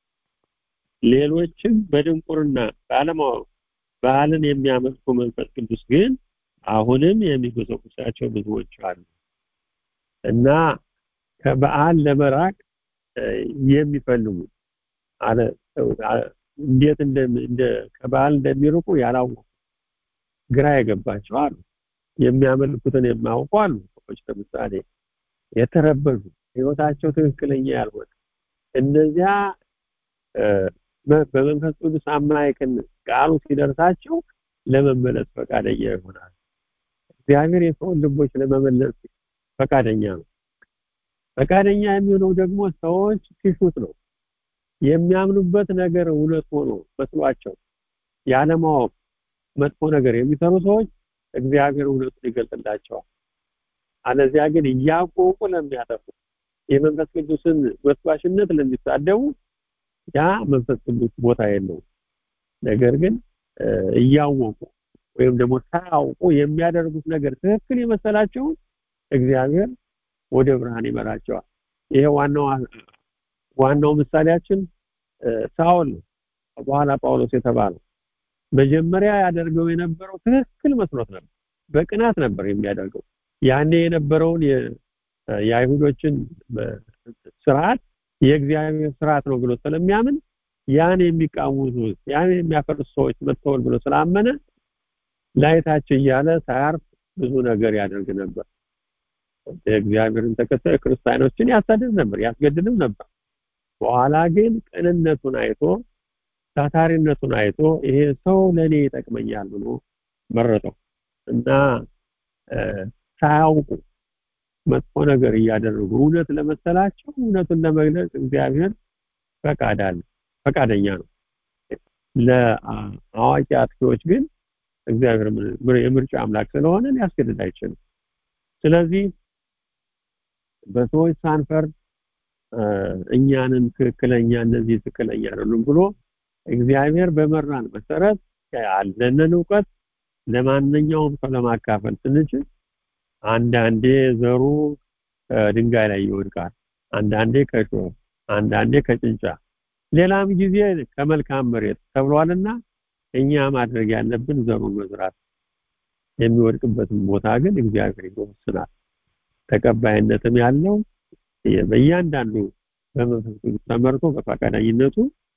ሌሎችም በድንቁርና ባለማወቅ በዓልን የሚያመልኩ መንፈስ ቅዱስ ግን አሁንም የሚጎሰቁሳቸው ብዙዎች አሉ እና ከበዓል ለመራቅ የሚፈልጉ አለ እንዴት እንደ ከበዓል እንደሚርቁ ያላወቁ ግራ የገባቸው አሉ። የሚያመልኩትን የማያውቁ አሉ። ሰዎች ለምሳሌ የተረበሹ ህይወታቸው ትክክለኛ ያልሆነ እነዚያ በመንፈስ ቅዱስ አማካይነት ቃሉ ሲደርሳቸው ለመመለስ ፈቃደኛ ይሆናል። እግዚአብሔር የሰውን ልቦች ለመመለስ ፈቃደኛ ነው። ፈቃደኛ የሚሆነው ደግሞ ሰዎች ሲሹት ነው። የሚያምኑበት ነገር እውነት ሆኖ መስሏቸው ያለማወቅ መጥፎ ነገር የሚሰሩ ሰዎች እግዚአብሔር እውነቱን ይገልጥላቸዋል። አለዚያ ግን እያወቁ ለሚያጠፉ የመንፈስ ቅዱስን ወስዋሽነት ለሚሳደቡ ያ መንፈስ ቅዱስ ቦታ የለውም። ነገር ግን እያወቁ ወይም ደግሞ ሳያውቁ የሚያደርጉት ነገር ትክክል የመሰላቸው እግዚአብሔር ወደ ብርሃን ይመራቸዋል። ይሄ ዋናው ዋናው ምሳሌያችን ሳውል ነው። በኋላ ጳውሎስ የተባለው መጀመሪያ ያደርገው የነበረው ትክክል መስሎት ነበር። በቅናት ነበር የሚያደርገው። ያኔ የነበረውን የአይሁዶችን ስርዓት የእግዚአብሔር ስርዓት ነው ብሎ ስለሚያምን ያን የሚቃወሙ ያን የሚያፈርሱ ሰዎች መጥተዋል ብሎ ስላመነ ላይታቸው እያለ ሳያርፍ ብዙ ነገር ያደርግ ነበር። የእግዚአብሔርን ተከታይ ክርስቲያኖችን ያሳድድ ነበር፣ ያስገድልም ነበር። በኋላ ግን ቅንነቱን አይቶ ታታሪነቱን አይቶ ይሄ ሰው ለኔ ይጠቅመኛል ብሎ መረጠው እና ሳያውቁ መጥፎ ነገር እያደረጉ እውነት ለመሰላቸው እውነቱን ለመግለጽ እግዚአብሔር ፈቃድ አለ ፈቃደኛ ነው። ለአዋቂ አጥፊዎች ግን እግዚአብሔር የምርጫ አምላክ ስለሆነ ሊያስገድድ አይችልም ስለዚህ በሰዎች ሳንፈርድ እኛንም ትክክለኛ እነዚህ ትክክለኛ አይደሉም ብሎ እግዚአብሔር በመራን መሰረት ያለንን እውቀት ለማንኛውም ሰው ለማካፈል ስንችል አንዳንዴ ዘሩ ድንጋይ ላይ ይወድቃል አንዳንዴ ከሾህ አንዳንዴ ከጭንጫ ሌላም ጊዜ ከመልካም መሬት ተብሏልና እኛ ማድረግ ያለብን ዘሩን መዝራት የሚወድቅበትን ቦታ ግን እግዚአብሔር ይወስናል ተቀባይነትም ያለው በእያንዳንዱ በመንፈስ ቅዱስ ተመርቶ በፈቃደኝነቱ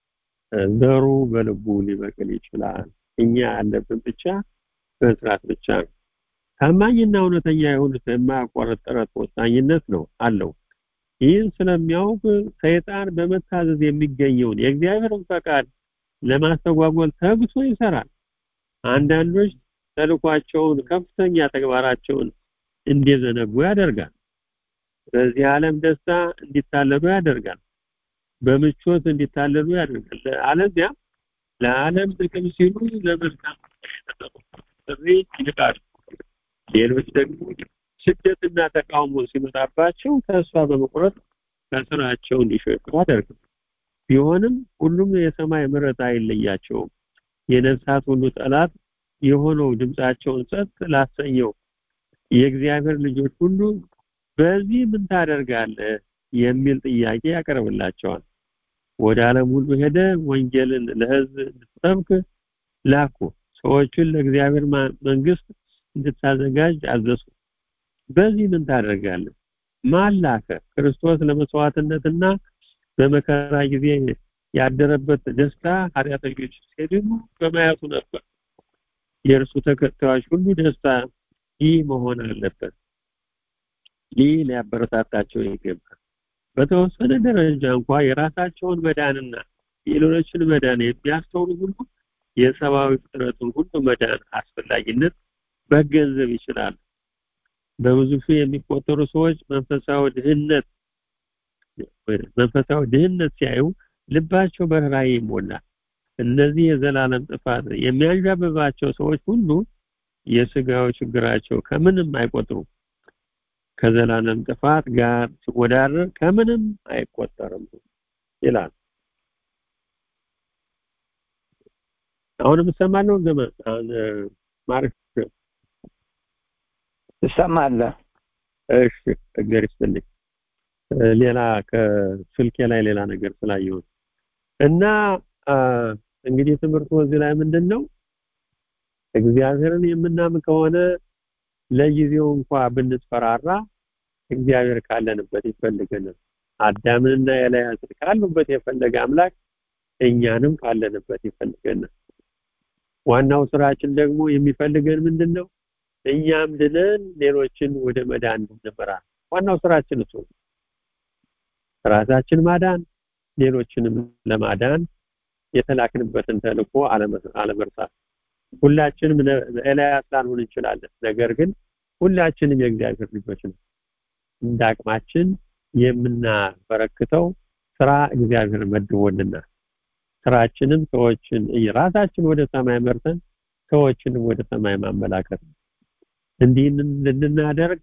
ዘሩ በልቡ ሊበቅል ይችላል እኛ ያለብን ብቻ መስራት ብቻ ነው ታማኝና እውነተኛ የሆኑት የማያቋርጥ ጥረት ወሳኝነት ነው አለው ይህን ስለሚያውቅ ሰይጣን በመታዘዝ የሚገኘውን የእግዚአብሔርን ፈቃድ ለማስተጓጎል ተግቶ ይሰራል አንዳንዶች ተልኳቸውን ከፍተኛ ተግባራቸውን እንዲዘነጉ ያደርጋል በዚህ ዓለም ደስታ እንዲታለሉ ያደርጋል በምቾት እንዲታለሉ ያደርጋል አለዚያ ለዓለም ጥቅም ሲሉ ለመልካም ጥሪ ይልቃሉ ሌሎች ደግሞ ስደትና ተቃውሞ ሲመጣባቸው ተስፋ በመቁረጥ ከስራቸው እንዲሸሹ ያደርጋል ቢሆንም ሁሉም የሰማይ ምሕረት አይለያቸውም የነፍሳት ሁሉ ጠላት የሆነው ድምጻቸውን ጸጥ ላሰኘው የእግዚአብሔር ልጆች ሁሉ በዚህ ምን ታደርጋለህ የሚል ጥያቄ ያቀርብላቸዋል ወደ ዓለም ሁሉ ሄደ ወንጌልን ለህዝብ እንድትሰብክ ላኩ ሰዎችን ለእግዚአብሔር መንግስት እንድታዘጋጅ አዘዙ በዚህ ምን ታደርጋለህ ማን ላከ ክርስቶስ ለመስዋዕትነትና በመከራ ጊዜ ያደረበት ደስታ ኃጢአተኞች ሲድኑ በማየቱ ነበር የእርሱ ተከታዮች ሁሉ ደስታ ይህ መሆን አለበት ይህ ሊያበረታታቸው ይገባል በተወሰነ ደረጃ እንኳ የራሳቸውን መዳንና የሌሎችን መዳን የሚያስተውሉ ሁሉ የሰብአዊ ፍጥረቱን ሁሉ መዳን አስፈላጊነት መገንዘብ ይችላሉ በብዙ ሺህ የሚቆጠሩ ሰዎች መንፈሳዊ ድህነት መንፈሳዊ ድህነት ሲያዩ ልባቸው በርህራሄ ይሞላል እነዚህ የዘላለም ጥፋት የሚያንዣብባቸው ሰዎች ሁሉ የስጋዊ ችግራቸው ከምንም አይቆጥሩም ከዘላለም ጥፋት ጋር ሲወዳደር ከምንም አይቆጠርም ይላል አሁንም እሰማለሁ ዘመን ማርክ ትሰማለህ እሺ እግዚአብሔር ይስጥልኝ ሌላ ከስልኬ ላይ ሌላ ነገር ስላየሁት እና እንግዲህ ትምህርቱ እዚህ ላይ ምንድን ነው እግዚአብሔርን የምናምን ከሆነ ለጊዜው እንኳ ብንስፈራራ እግዚአብሔር ካለንበት ይፈልገናል አዳምንና ኤልያስን ካሉበት የፈለገ አምላክ እኛንም ካለንበት ይፈልገናል ዋናው ስራችን ደግሞ የሚፈልገን ምንድነው እኛም ድነን ሌሎችን ወደ መዳን እንድንመራ ዋናው ስራችን እሱ ራሳችን ማዳን ሌሎችንም ለማዳን የተላክንበትን ተልእኮ አለመርሳት ሁላችንም ኤልያስ ላንሆን እንችላለን ነገር ግን ሁላችንም የእግዚአብሔር ልጆች ነው እንደ አቅማችን የምናበረክተው ስራ እግዚአብሔር መድቦልና ስራችንም ሰዎችን ራሳችን ወደ ሰማይ መርተን ሰዎችንም ወደ ሰማይ ማመላከት ነው እንዲህ እንድናደርግ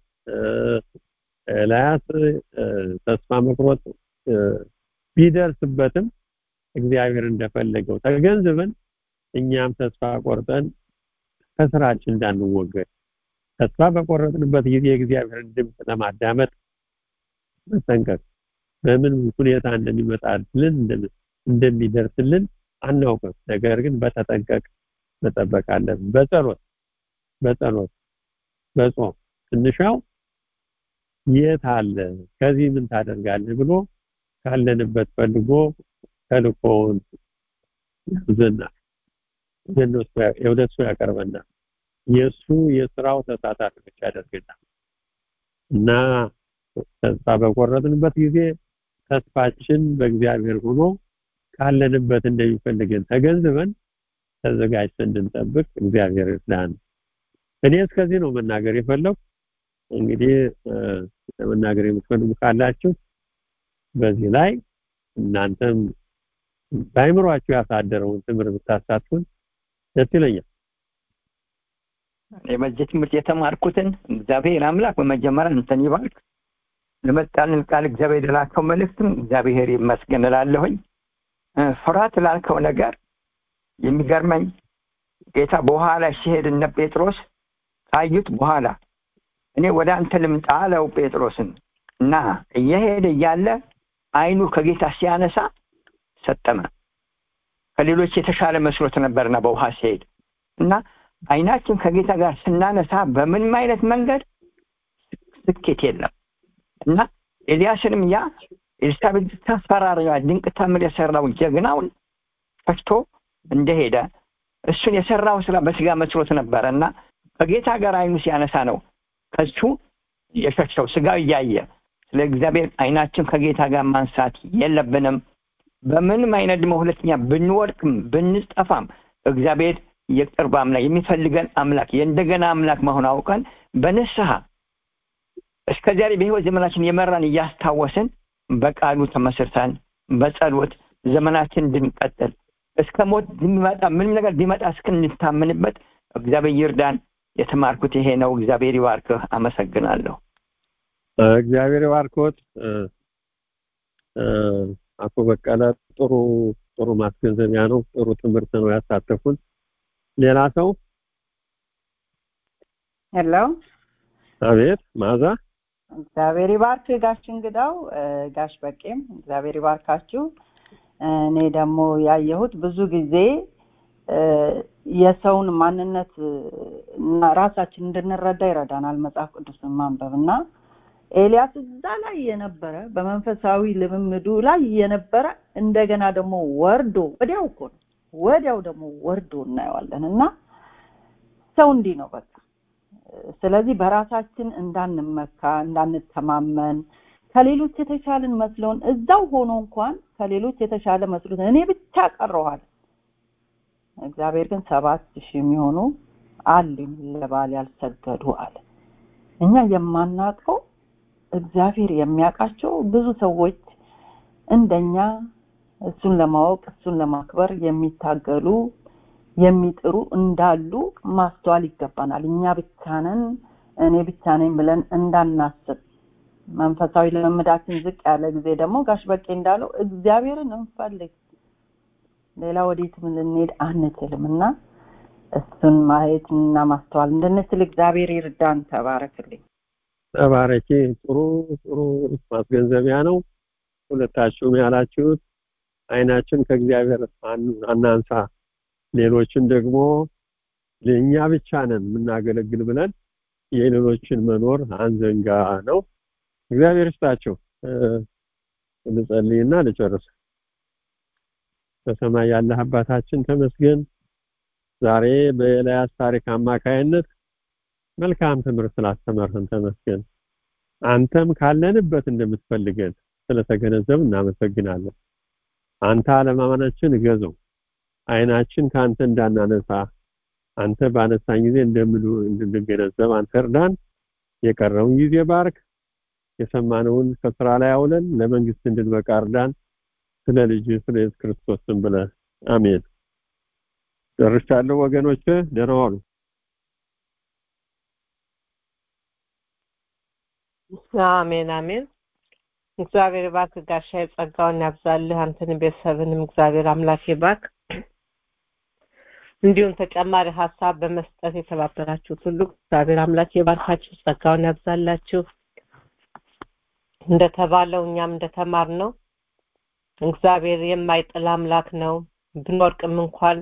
ኤልያስ ተስፋ መቁረጥ ቢደርስበትም እግዚአብሔር እንደፈለገው ተገንዝበን እኛም ተስፋ ቆርጠን ከስራችን እንዳንወገድ ተስፋ በቆረጥንበት ጊዜ የእግዚአብሔርን ድምፅ ለማዳመጥ መጠንቀቅ በምን ሁኔታ እንደሚመጣልን እንደሚደርስልን አናውቅም ነገር ግን በተጠንቀቅ መጠበቅ አለብን በጸሎት በጸሎት በጾም ትንሻው የት አለ ከዚህ ምን ታደርጋለህ ብሎ ካለንበት ፈልጎ ተልኮውን ያዘናል ወደ እሱ ያቀርበናል የእሱ የስራው ተሳታፊዎች ያደርገናል እና ተስፋ በቆረጥንበት ጊዜ ተስፋችን በእግዚአብሔር ሆኖ ካለንበት እንደሚፈልገን ተገንዝበን ተዘጋጅተን እንድንጠብቅ እግዚአብሔር ይርዳን እኔ እስከዚህ ነው መናገር የፈለኩ እንግዲህ ለመናገር የምትፈልጉ ካላችሁ በዚህ ላይ እናንተም በአይምሯችሁ ያሳደረውን ትምህርት ብታሳትፉን ደስ ይለኛል በዚህ ትምህርት የተማርኩትን እግዚአብሔር አምላክ በመጀመሪያ እንትን ይባርክ። ለመጣልን ቃል እግዚአብሔር የላከው መልእክትም እግዚአብሔር ይመስገን እላለሁኝ። ፍርሃት ላልከው ነገር የሚገርመኝ ጌታ በውሃ ላይ ሲሄድ እነ ጴጥሮስ ካዩት በኋላ እኔ ወደ አንተ ልምጣ አለው ጴጥሮስን እና እየሄደ እያለ አይኑ ከጌታ ሲያነሳ ሰጠመ። ከሌሎች የተሻለ መስሎት ነበርና በውሃ ሲሄድ እና አይናችን ከጌታ ጋር ስናነሳ በምንም አይነት መንገድ ስኬት የለም እና ኤልያስንም ያ ኤልሳቤጥ ታስፈራሪዋ ድንቅ ታምር የሰራው ጀግናውን ፈሽቶ እንደሄደ እሱን የሰራው ስራ በስጋ መስሎት ነበረ እና ከጌታ ጋር አይኑ ሲያነሳ ነው ከሱ የሸሸው ስጋው እያየ ስለ እግዚአብሔር አይናችን ከጌታ ጋር ማንሳት የለብንም በምንም አይነት ደግሞ ሁለተኛ ብንወድቅም ብንጠፋም እግዚአብሔር የቅርብ አምላክ የሚፈልገን አምላክ የእንደገና አምላክ መሆን አውቀን በንስሐ እስከ ዛሬ በህይወት ዘመናችን የመራን እያስታወስን በቃሉ ተመስርተን በጸሎት ዘመናችን እንድንቀጥል እስከ ሞት ቢመጣ ምንም ነገር ቢመጣ እስክንታምንበት እግዚአብሔር ይርዳን። የተማርኩት ይሄ ነው። እግዚአብሔር ይባርክህ። አመሰግናለሁ። እግዚአብሔር ይባርኮት። አቶ በቀለ ጥሩ ጥሩ ማስገንዘቢያ ነው። ጥሩ ትምህርት ነው ያሳተፉን። ሌላ ሰው? ሄሎ፣ አቤት። ማዛ እግዚአብሔር ይባርክ ጋሽ እንግዳው፣ ጋሽ በቄም እግዚአብሔር ይባርካችሁ። እኔ ደግሞ ያየሁት ብዙ ጊዜ የሰውን ማንነት እና ራሳችን እንድንረዳ ይረዳናል መጽሐፍ ቅዱስን ማንበብ እና ኤልያስ እዛ ላይ የነበረ በመንፈሳዊ ልምምዱ ላይ የነበረ እንደገና ደግሞ ወርዶ ወዲያው እኮ ነው ወዲያው ደግሞ ወርዶ እናየዋለን እና ሰው እንዲህ ነው በቃ ስለዚህ በራሳችን እንዳንመካ እንዳንተማመን ከሌሎች የተሻለን መስለውን እዛው ሆኖ እንኳን ከሌሎች የተሻለ መስሎት እኔ ብቻ ቀረዋል እግዚአብሔር ግን ሰባት ሺህ የሚሆኑ አሉኝ ለባል ያልሰገዱ አለ እኛ የማናውቀው እግዚአብሔር የሚያውቃቸው ብዙ ሰዎች እንደኛ እሱን ለማወቅ እሱን ለማክበር የሚታገሉ የሚጥሩ እንዳሉ ማስተዋል ይገባናል እኛ ብቻ ነን እኔ ብቻ ነኝ ብለን እንዳናስብ መንፈሳዊ ልምምዳችን ዝቅ ያለ ጊዜ ደግሞ ጋሽ በቄ እንዳለው እግዚአብሔርን እንፈልግ ሌላ ወዴትም ልንሄድ አንችልም እና እሱን ማየት እና ማስተዋል እንድንችል እግዚአብሔር ይርዳን ተባረክልኝ ተባረኪ ጥሩ ጥሩ ማስገንዘቢያ ነው ሁለታችሁም ያላችሁት አይናችን ከእግዚአብሔር አናንሳ ሌሎችን ደግሞ ለእኛ ብቻ ነን የምናገለግል ብለን የሌሎችን መኖር አንዘንጋ ነው እግዚአብሔር ይስጣቸው ልጸልይና ልጨርስ በሰማይ ያለህ አባታችን ተመስገን ዛሬ በኤልያስ ታሪክ አማካይነት መልካም ትምህርት ስላስተማርህን ተመስገን አንተም ካለንበት እንደምትፈልገን ስለተገነዘብ እናመሰግናለን አንተ አለማመናችን እገዘው አይናችን ከአንተ እንዳናነሳ አንተ ባነሳኝ ጊዜ እንድንገነዘብ አንተ እርዳን የቀረውን ጊዜ ባርክ የሰማነውን ከስራ ላይ አውለን ለመንግስት እንድንበቃ እርዳን ስለ ልጅ ስለ ኢየሱስ ክርስቶስ ስም ብለህ አሜን ጨርሻለሁ ወገኖች ደህና ዋሉ አሜን አሜን እግዚአብሔር ባክ ጋሻ የጸጋውን ያብዛልህ አንተን ቤተሰብንም እግዚአብሔር አምላክ ይባክ እንዲሁም ተጨማሪ ሀሳብ በመስጠት የተባበራችሁት ሁሉ እግዚአብሔር አምላክ ይባርካችሁ ጸጋውን ያብዛላችሁ እንደተባለው እኛም እንደተማር ነው እግዚአብሔር የማይጥል አምላክ ነው ብንወርቅም እንኳን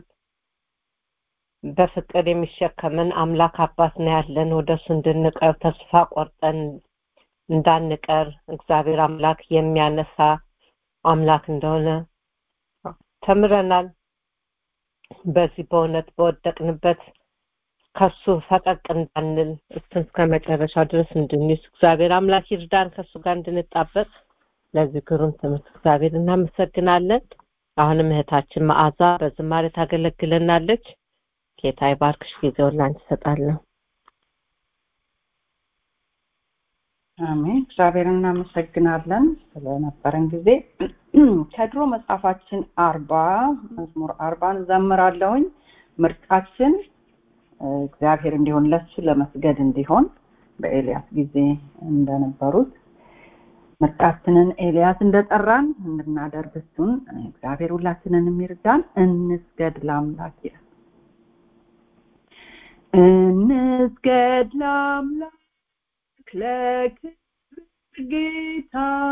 በፍቅር የሚሸከመን አምላክ አባት ነው ያለን ወደሱ እንድንቀር ተስፋ ቆርጠን እንዳንቀር እግዚአብሔር አምላክ የሚያነሳ አምላክ እንደሆነ ተምረናል በዚህ በእውነት በወደቅንበት ከሱ ፈቀቅ እንዳንል እሱን እስከ መጨረሻው ድረስ እንድንይዝ እግዚአብሔር አምላክ ይርዳን ከሱ ጋር እንድንጣበቅ ለዚህ ግሩም ትምህርት እግዚአብሔር እናመሰግናለን አሁንም እህታችን መዓዛ በዝማሬ ታገለግለናለች ጌታ ይባርክሽ ጊዜውን ላንቺ እሰጣለሁ አሜን እግዚአብሔር እናመሰግናለን ስለነበረን ጊዜ ከድሮ መጽሐፋችን አርባ መዝሙር አርባን ዘምራለሁኝ ምርጫችን እግዚአብሔር እንዲሆን ለሱ ለመስገድ እንዲሆን በኤልያስ ጊዜ እንደነበሩት ምርጫችንን ኤልያስ እንደጠራን እንድናደርግ እሱን እግዚአብሔር ሁላችንን የሚርዳን እንስገድ ለአምላክ ይላል እንስገድ ለአምላክ ለክብር ጌታ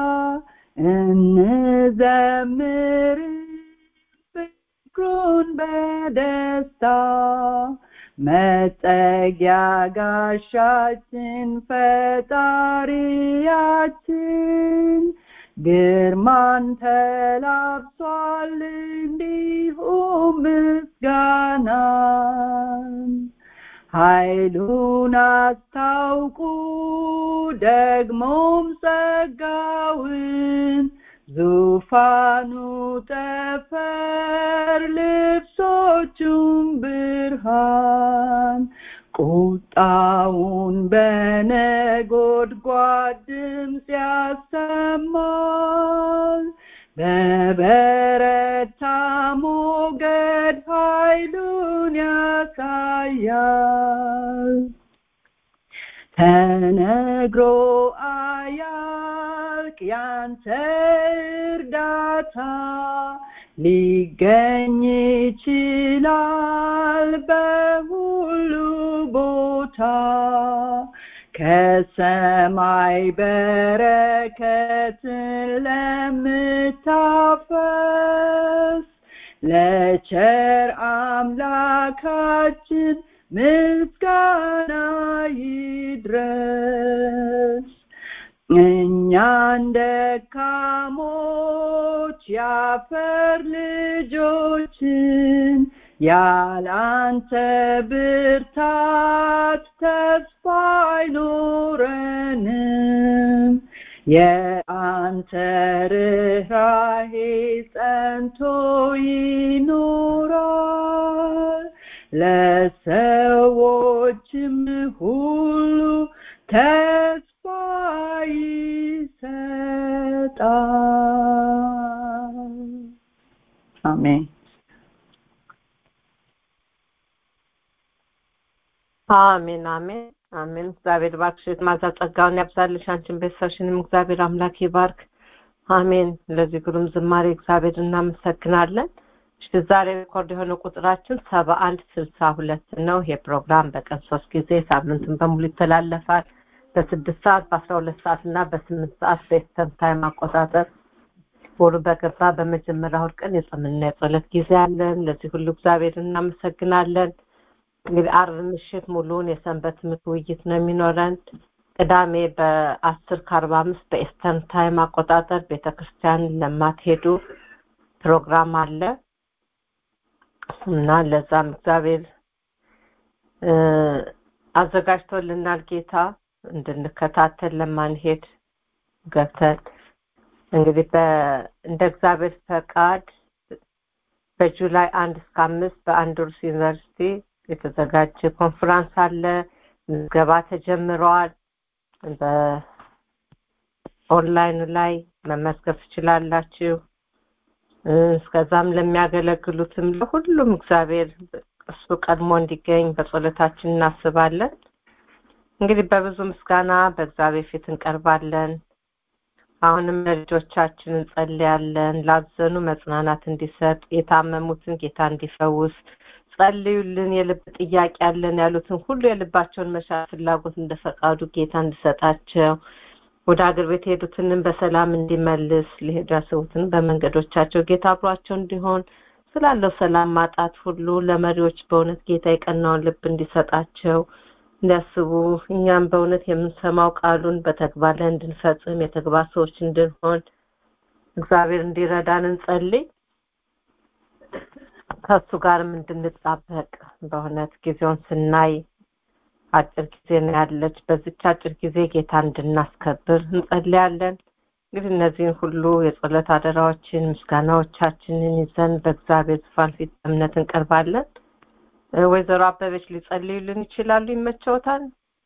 እንዘምር ፍቅሩን በደስታ መጠጊያ ጋሻችን ፈጣሪያችን ግርማን ተላብሷል እንዲሁም ምስጋናን ኃይሉን አስታውቁ ደግሞም ጸጋውን ዙፋኑ ጠፈር ልብሶቹም ብርሃን ቁጣውን በነጎድጓድ ድምፅ ያሰማል በበረታ ሞገድ ኃይሉን ያሳያል ተነግሮ አያልቅ ያንተ እርዳታ ሊገኝ ይችላል በሁሉ ቦታ ከሰማይ በረከትን ለምታፈስ ለቸር አምላካችን ምስጋና ይድረስ እኛን ደካሞች ያፈር ልጆችን ያላንተ ብርታት ተስፋ አይኖረንም የአንተ ርኅራሄ ጸንቶ ይኖራል ለሰዎችም ሁሉ ተስፋ ይሰጣል አሜን አሜን አሜን አሜን እግዚአብሔር ባርክሽ ማዛ ጸጋውን ያብዛልሽ አንቺን ቤተሰብሽንም እግዚአብሔር አምላክ ይባርክ አሜን ለዚህ ግሩም ዝማሬ እግዚአብሔር እናመሰግናለን እሺ ዛሬ ሬኮርድ የሆነ ቁጥራችን ሰባ አንድ ስልሳ ሁለት ነው ይሄ ፕሮግራም በቀን ሶስት ጊዜ ሳምንትን በሙሉ ይተላለፋል በስድስት ሰዓት በአስራ ሁለት ሰዓት እና በስምንት ሰዓት በኢስተርን ታይም አቆጣጠር ወሩ በገባ በመጀመሪያ እሑድ ቀን የጾምና የጸሎት ጊዜ አለን ለዚህ ሁሉ እግዚአብሔር እናመሰግናለን እንግዲህ አርብ ምሽት ሙሉውን የሰንበት ትምህርት ውይይት ነው የሚኖረን ቅዳሜ በአስር ከአርባ አምስት በኤስተርን ታይም አቆጣጠር ቤተክርስቲያን ለማትሄዱ ፕሮግራም አለ እና ለዛም እግዚአብሔር አዘጋጅቶልናል ጌታ እንድንከታተል ለማንሄድ ገብተን እንግዲህ እንደ እግዚአብሔር ፈቃድ በጁላይ አንድ እስከ አምስት በአንድሩስ ዩኒቨርሲቲ የተዘጋጀ ኮንፈረንስ አለ ምዝገባ ተጀምረዋል በኦንላይን ላይ መመዝገብ ትችላላችሁ እስከዛም ለሚያገለግሉትም ለሁሉም እግዚአብሔር እሱ ቀድሞ እንዲገኝ በጸሎታችን እናስባለን እንግዲህ በብዙ ምስጋና በእግዚአብሔር ፊት እንቀርባለን አሁንም ለልጆቻችን እንጸልያለን ላዘኑ መጽናናት እንዲሰጥ የታመሙትን ጌታ እንዲፈውስ ጸልዩልን የልብ ጥያቄ ያለን ያሉትን ሁሉ የልባቸውን መሻት ፍላጎት እንደፈቃዱ ጌታ እንዲሰጣቸው ወደ አገር ቤት የሄዱትንም በሰላም እንዲመልስ ሊሄዱ ያስቡትን በመንገዶቻቸው ጌታ አብሯቸው እንዲሆን ስላለው ሰላም ማጣት ሁሉ ለመሪዎች በእውነት ጌታ የቀናውን ልብ እንዲሰጣቸው እንዲያስቡ እኛም በእውነት የምንሰማው ቃሉን በተግባር ላይ እንድንፈጽም የተግባር ሰዎች እንድንሆን እግዚአብሔር እንዲረዳን እንጸልይ ከእሱ ጋርም እንድንጣበቅ በእውነት ጊዜውን ስናይ አጭር ጊዜ ነው ያለች በዚች አጭር ጊዜ ጌታ እንድናስከብር እንጸልያለን እንግዲህ እነዚህን ሁሉ የጸሎት አደራዎችን ምስጋናዎቻችንን ይዘን በእግዚአብሔር ዙፋን ፊት እምነት እንቀርባለን ወይዘሮ አበበች ሊጸልዩልን ይችላሉ ይመቸውታል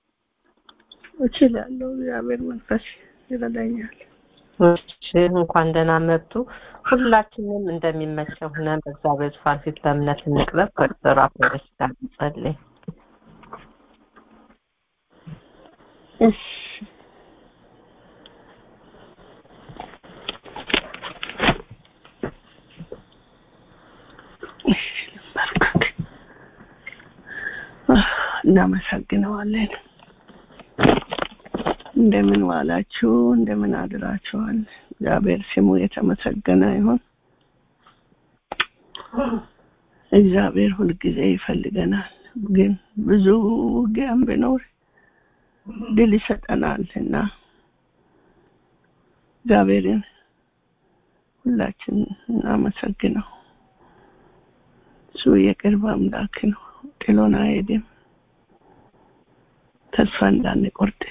እችላለሁ እግዚአብሔር መንፈስ ይረዳኛል እሺ እንኳን ደህና መጡ ሁላችንም እንደሚመቸው ሆነን በእግዚአብሔር ዙፋን ፊት በእምነት እንቅረብ ከወይዘሮ አበበች ጋር እንጸልይ እሺ እሺ፣ ልባርክክ። አህ፣ እናመሰግነዋለን። እንደምን ዋላችሁ? እንደምን አድራችኋል? እግዚአብሔር ስሙ የተመሰገነ ይሁን። እግዚአብሔር ሁልጊዜ ይፈልገናል፣ ግን ብዙ ውጊያም ቢኖር ድል ይሰጠናል እና እግዚአብሔርን ሁላችን እናመሰግነው። እሱ የቅርብ አምላክ ነው፣ ጥሎን አይሄድም። ተስፋ እንዳንቆርጥ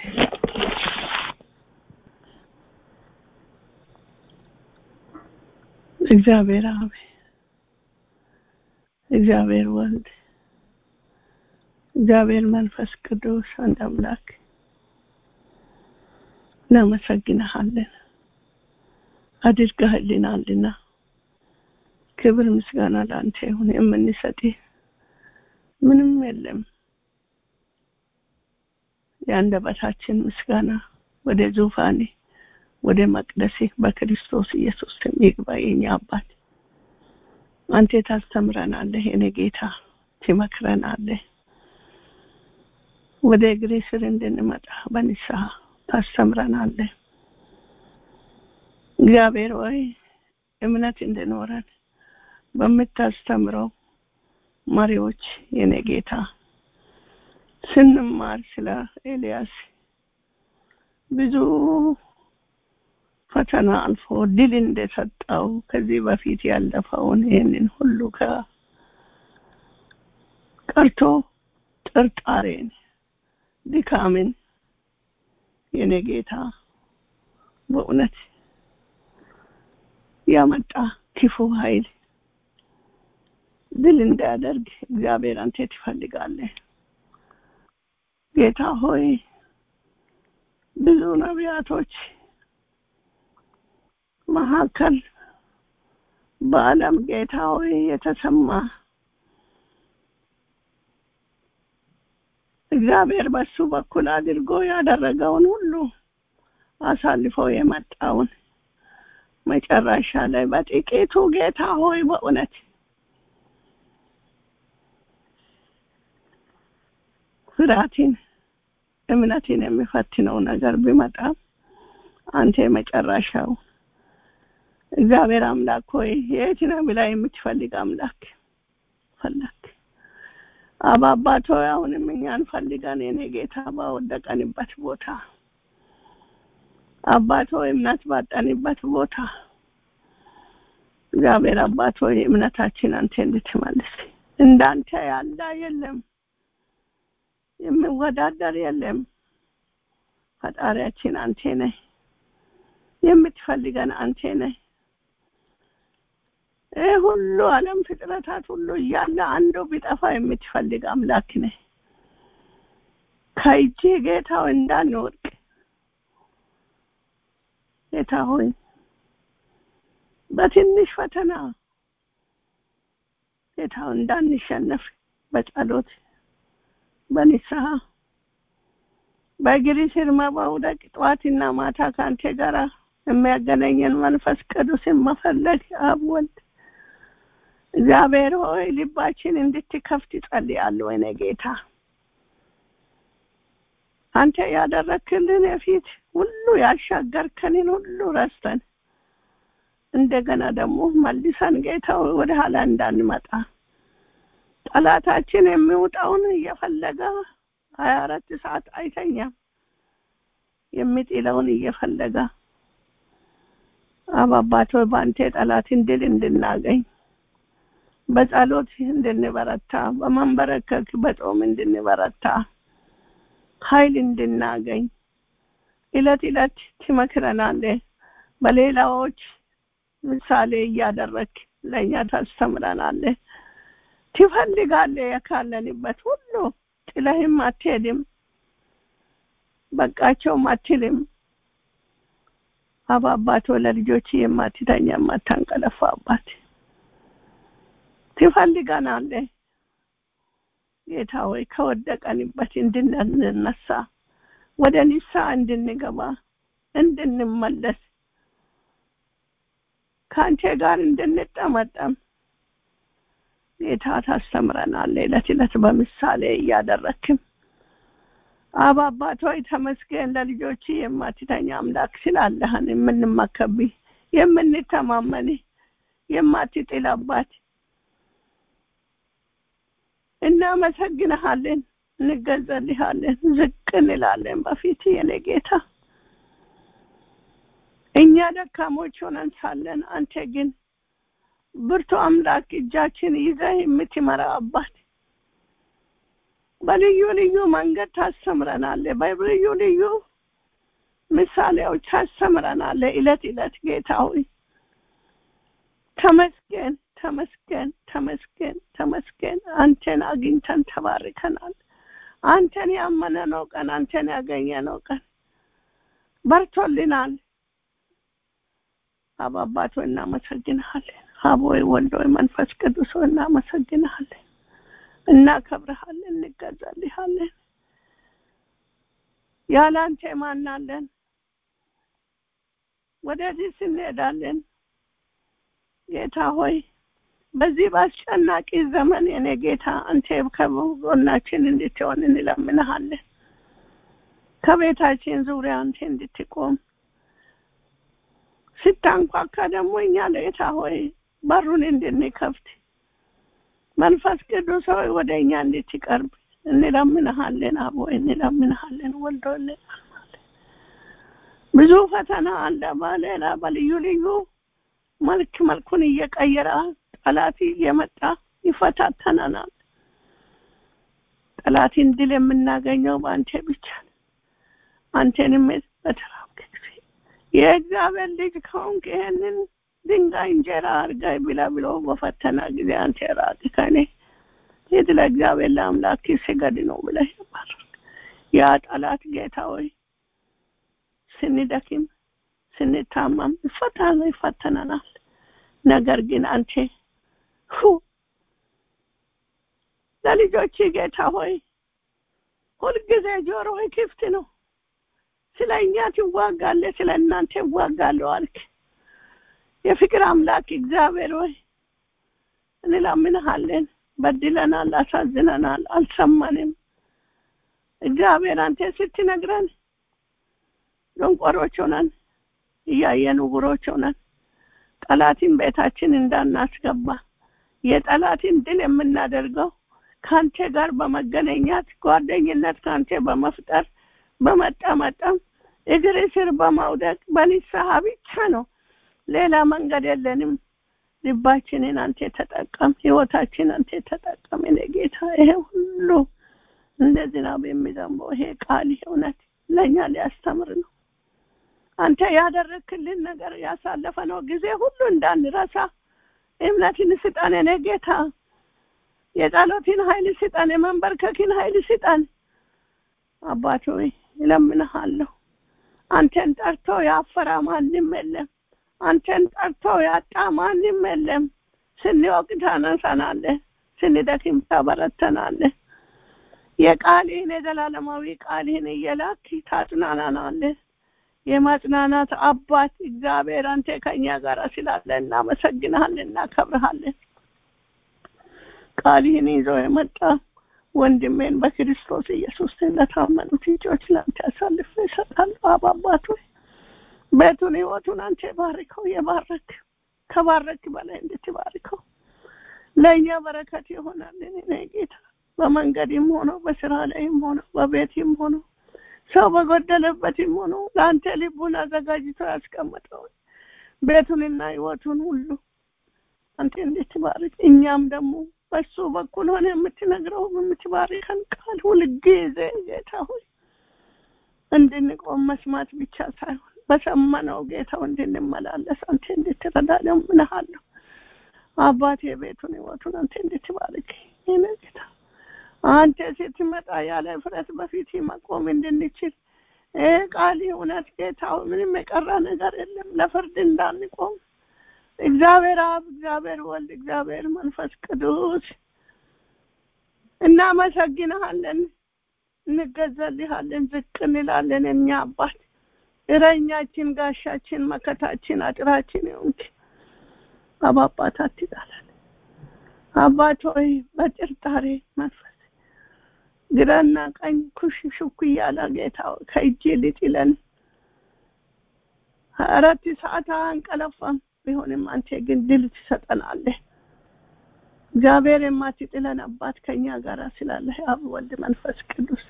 እግዚአብሔር አብ፣ እግዚአብሔር ወልድ፣ እግዚአብሔር መንፈስ ቅዱስ አንድ አምላክ እናመሰግንሃለን አድርገህልናልና ክብር ምስጋና ለአንተ ይሁን። የምንሰጥህ ምንም የለም። የአንደበታችን ምስጋና ወደ ዙፋኔ ወደ መቅደሴ በክርስቶስ ኢየሱስ ስም ይግባ። የኛ አባት አንተ ታስተምረናለህ፣ የኔ ጌታ ትመክረናለህ። ወደ እግሬ ስር እንድንመጣ በንስሐ ታስተምረናለህ። እግዚአብሔር ሆይ እምነት እንድኖረን በምታስተምረው መሪዎች የኔ ጌታ ስንማር ስለ ኤልያስ ብዙ ፈተና አልፎ ድል እንደሰጠው ከዚህ በፊት ያለፈውን ይህንን ሁሉ ቀርቶ ጥርጣሬን፣ ድካምን የኔ ጌታ በእውነት ያመጣ ክፉ ኃይል ድል እንዳያደርግ እግዚአብሔር አንተ ትፈልጋለህ። ጌታ ሆይ ብዙ ነቢያቶች መካከል በዓለም ጌታ ሆይ የተሰማ እግዚአብሔር በሱ በኩል አድርጎ ያደረገውን ሁሉ አሳልፎ የመጣውን መጨረሻ ላይ በጥቂቱ ጌታ ሆይ በእውነት ፍርሃትን እምነትን የሚፈትነው ነገር ቢመጣም አንተ የመጨረሻው እግዚአብሔር አምላክ ሆይ የት ነው ብላ የምትፈልግ አምላክ ፈለግ አባ አባት ሆይ አሁንም እኛን ፈልገን የኔ ጌታ ባወደቀንበት ቦታ አባት ሆይ እምነት ባጠንበት ቦታ እግዚአብሔር አባት ሆይ እምነታችን አንተ እንድትመልስ እንዳንተ ያለ የለም የሚወዳደር የለም ፈጣሪያችን አንቴ ነህ የምትፈልገን አንቴ ነህ ይህ ሁሉ ዓለም ፍጥረታት ሁሉ እያለ አንዱ ቢጠፋ የምትፈልግ አምላክ ነህ ከእጅ ጌታው እንዳንወድቅ ጌታ ሆይ በትንሽ ፈተና ጌታው እንዳንሸነፍ በጸሎት በንስሐ በእግሪ ስር መውደቅ ጠዋትና ማታ ከአንተ ጋር የሚያገናኘን መንፈስ ቅዱስን መፈለግ አብ ወልድ እግዚአብሔር ሆይ ልባችን እንድትከፍት ጸልያለሁ ወይኔ ጌታ አንተ ያደረክልን የፊት ሁሉ ያሻገርከንን ሁሉ ረስተን እንደገና ደግሞ መልሰን ጌታ ወደ ኋላ እንዳንመጣ ጠላታችን የሚውጣውን እየፈለገ ሀያ አራት ሰዓት አይተኛም የሚጥለውን እየፈለገ አባባቶ በአንተ ጠላትን ድል እንድናገኝ በጸሎት እንድንበረታ በመንበረከክ በጾም እንድንበረታ ኃይል እንድናገኝ እለት እለት ትመክረናለህ በሌላዎች ምሳሌ እያደረግ ለእኛ ታስተምረናለህ ትፈልጋለህ የካለንበት ሁሉ ጥለህም አትሄድም በቃቸውም አትልም አባባቶ ለልጆች የማትተኛ የማታንቀለፋ አባት ትፈልገናለህ ጌታ ሆይ ከወደቀንበት እንድንነሳ ወደ ንስሐ እንድንገባ እንድንመለስ ከአንተ ጋር እንድንጠመጠም ጌታ ታስተምረናል። ዕለት ዕለት በምሳሌ እያደረክም አብ አባት ሆይ ተመስገን። ለልጆች የማትተኛ አምላክ ስላለህን የምንመከብህ የምንተማመንህ የማትጥል አባት እናመሰግንሃለን፣ እንገዛልሃለን፣ ዝቅ እንላለን በፊት የኔ ጌታ። እኛ ደካሞች ሆነን ሳለን አንተ ግን ብርቱ አምላክ እጃችን ይዘህ የምትመራ አባት በልዩ ልዩ መንገድ ታስተምረናለህ። በልዩ ልዩ ምሳሌዎች ታስተምረናለህ። እለት እለት ጌታ ሆይ ተመስገን፣ ተመስገን፣ ተመስገን፣ ተመስገን። አንተን አግኝተን ተባርከናል። አንተን ያመነነው ቀን፣ አንተን ያገኘነው ቀን በርቶልናል። አብ አባት ሆይ እናመሰግንሃለን። አብ ሆይ ወልድ ሆይ መንፈስ ቅዱስ ሆይ እናመሰግንሃለን፣ እናከብርሃለን፣ እንገዛልሃለን። ያለ አንተ ማናለን? ወደዚህ እንሄዳለን። ጌታ ሆይ በዚህ በአስጨናቂ ዘመን የኔ ጌታ አንተ ከጎናችን እንድትሆን እንለምንሃለን። ከቤታችን ዙሪያ አንተ እንድትቆም ስታንኳካ ደግሞ እኛ ጌታ ሆይ በሩን እንድንከፍት መንፈስ ቅዱስ ሆይ ወደ እኛ እንድትቀርብ እንለምንሃለን። አብ ሆይ እንለምንሃለን። ወልዶ እንለምንሃለን። ብዙ ፈተና አለ በሌላ በልዩ ልዩ መልክ መልኩን እየቀየረ ጠላት እየመጣ ይፈታተናናል። ጠላትን ድል የምናገኘው በአንተ ብቻ ነው። አንተንም በተራብክ ጊዜ የእግዚአብሔር ልጅ ከሆንክ ይሄንን ድንጋይ እንጀራ አድርጋይ ብላ ብሎ በፈተና ጊዜ አንተ ራቅ ከኔ ሂድ ለእግዚአብሔር ለአምላክ ስገድ ነው ብለህ ባረክ። ያ ጠላት ጌታ ሆይ ስንደክም ስንታመም ይፈተና ይፈተናናል። ነገር ግን አንተ ሁ ለልጆች ጌታ ሆይ ሁልጊዜ ጆሮህ ክፍት ነው። ስለ እኛ ትዋጋለህ፣ ስለ እናንተ ይዋጋለሁ አልክ። የፍቅር አምላክ እግዚአብሔር ሆይ እንለምንሃለን። በድለናል፣ አሳዝነናል፣ አልሰማንም። እግዚአብሔር አንተ ስትነግረን ደንቆሮች ሆነን እያየን ዕውሮች ሆነን ጠላትን ቤታችን እንዳናስገባ የጠላትን ድል የምናደርገው ከአንተ ጋር በመገናኘት ጓደኝነት ከአንተ በመፍጠር በመጠመጠም እግር ስር በማውደቅ በንስሐ ብቻ ነው። ሌላ መንገድ የለንም። ልባችንን አንተ ተጠቀም፣ ህይወታችን አንተ ተጠቀም። እኔ ጌታ ይሄ ሁሉ እንደ ዝናብ የሚዘንበው ይሄ ቃል እውነት ለእኛ ሊያስተምር ነው። አንተ ያደረክልን ነገር ያሳለፈነው ጊዜ ሁሉ እንዳንረሳ እምነትን ስጠን። እኔ ጌታ የጸሎትን ኃይል ስጠን፣ የመንበርከክን ኃይል ስጠን። አባት ሆይ እለምንሃለሁ። አንተን ጠርቶ ያፈራ ማንም የለም። አንተን ጠርቶ ያጣ ማንም የለም። ስንወቅ ታነሳናለህ፣ ስንደክም ታበረተናለህ። የቃልህን የዘላለማዊ ቃልህን እየላክ ታጽናናናለህ። የማጽናናት አባት እግዚአብሔር አንተ ከኛ ጋር ስላለ እናመሰግንሃለን፣ እናከብርሃለን። ቃልህን ይዞ የመጣ ወንድሜን በክርስቶስ ኢየሱስ ለታመኑት ልጆች ለአንተ አሳልፌ እሰጣለሁ። አብ አባት ሆይ ቤቱን ህይወቱን አንተ ባርከው። የባረክ ከባረክ በላይ እንድትባርከው ለእኛ በረከት ይሆናልን። እኔ ጌታ በመንገድም ሆኖ በስራ ላይም ሆኖ በቤትም ሆኖ ሰው በጎደለበትም ሆኖ ለአንተ ልቡን አዘጋጅቶ ያስቀመጠው ቤቱንና ህይወቱን ሁሉ አንተ እንድትባርክ እኛም ደግሞ በሱ በኩል ሆነ የምትነግረው የምትባርከን ቃል ሁልጊዜ ጌታ ሆይ እንድንቆም መስማት ብቻ ሳይሆን በሰማነው ጌታው እንድንመላለስ አንተ እንድትረዳ ለምንሃለሁ። አባቴ ቤቱን ህይወቱን አንተ እንድትባርክ ይህን ጌታ አንተ ስትመጣ ያለ ፍረት በፊት መቆም እንድንችል ይህ ቃል እውነት ጌታ ምንም የቀረ ነገር የለም። ለፍርድ እንዳንቆም እግዚአብሔር አብ፣ እግዚአብሔር ወልድ፣ እግዚአብሔር መንፈስ ቅዱስ እናመሰግንሃለን፣ እንገዛልሃለን፣ ዝቅ እንላለን። እኛ አባት እረኛችን፣ ጋሻችን፣ መከታችን፣ አጥራችን ይሁንክ። አባባት አትጣለን። አባት ሆይ በጥርጣሬ መንፈስ ግራና ቀኝ ኩሽ ሹክ እያለ ጌታ ከእጅ ሊጥለን አራት ሰዓት አንቀለፋም ቢሆንም አንተ ግን ድል ትሰጠናለህ። እግዚአብሔር የማትጥለን አባት ከኛ ጋር ስላለህ አብ ወልድ መንፈስ ቅዱስ